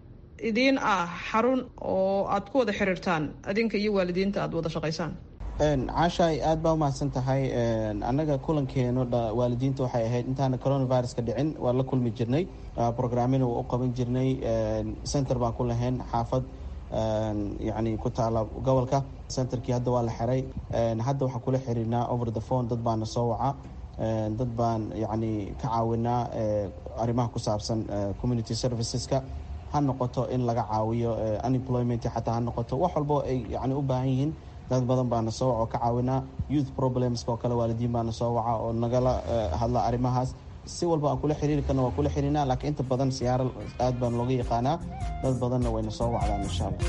idiin ah xarun oo aad ku wada xiriirtaan adinka iyo waalidiinta aad wada shaqaysaan caashaay aad baa umahadsan tahay annaga kulankeenu waalidiinta waxay ahayd intaana coronaviruska dhicin waa la kulmi jirnay programmina waa u qaban jirnay center baan ku lahayn xaafad yani ku taala gobolka centerkii hadda waa la xiray hadda waxaan kula xiriirnaa over the phone dad baana soo waca dad baan yani ka caawinaa arrimaha ku saabsan community serviceska ha noqoto in laga caawiyo unemployment xataa ha noqoto wax walbo ay yani u baahan yihiin dad badan baana soo waca oo ka caawinaa youth problemska oo kale waalidiin baana soo waca oo nagala hadla arrimahaas si walba aan kula xiriiri karna waa kula xiriirnaa laakiin inta badan siyaaral aad baan looga yaqaanaa dad badanna wayna soo wacdaan insha allah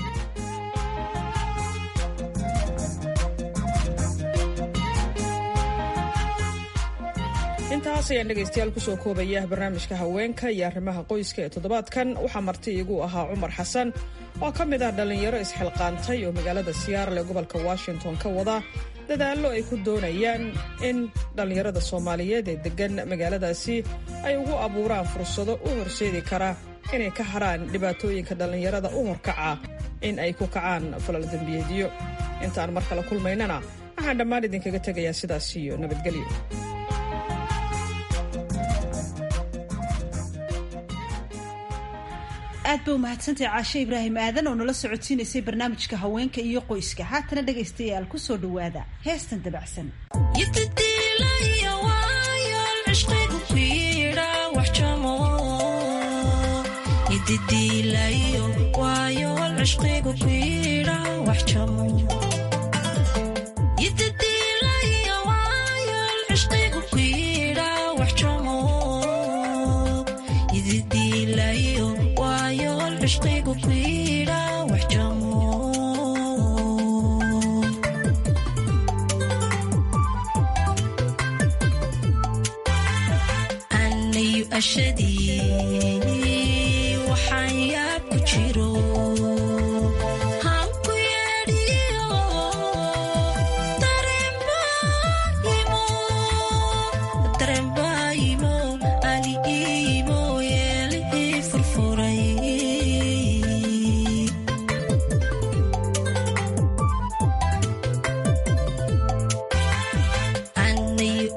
intaas ayaan dhegaystayaal kusoo koobaya barnaamijka haweenka iyo arrimaha qoyska ee toddobaadkan waxaa marti iigu ahaa cumar xasan oo ka mid ah dhallinyaro isxilqaantay oo magaalada siyaarale gobolka washington ka wada dadaallo ay ku doonayaan in dhallinyarada soomaaliyeed ee deggan magaaladaasi ay ugu abuuraan fursado u horseedi kara inay ka harhaan dhibaatooyinka dhallinyarada u horkaca in ay ku kacaan falal dembiyeedyo intaan mar kale kulmaynana waxaan dhammaan idinkaga tegayaa sidaas iyo nabadgelyo aad ba umahadsantahay caashe ibraahim aadan oo nala socodsiinaysay barnaamijka haweenka iyo qoyska haatana dhegaystayaal ku soo dhowaada heestan dabacsan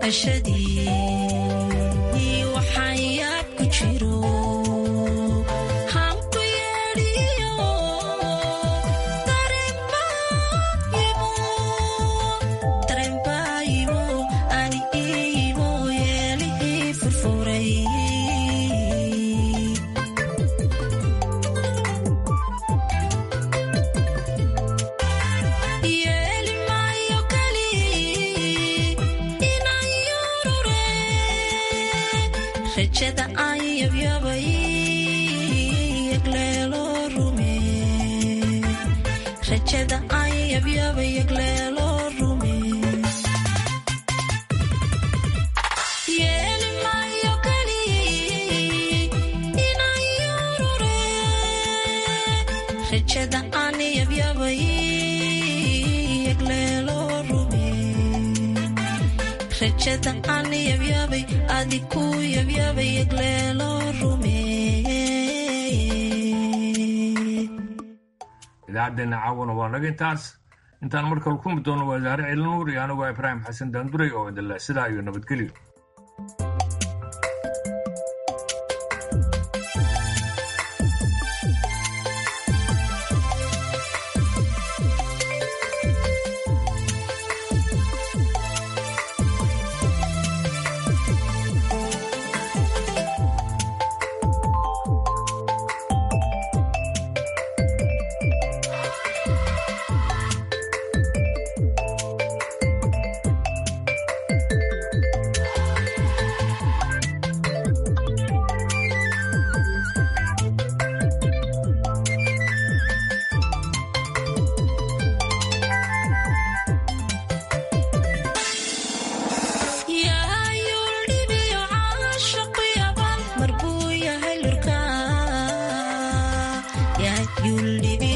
idaacaddeena caawana waa naga intaas intaan markale kulmi doono wasaare ciilanuur iyo anigoo ibraahim xasan daanduray oo idinle sidaa iyo nabadgelyo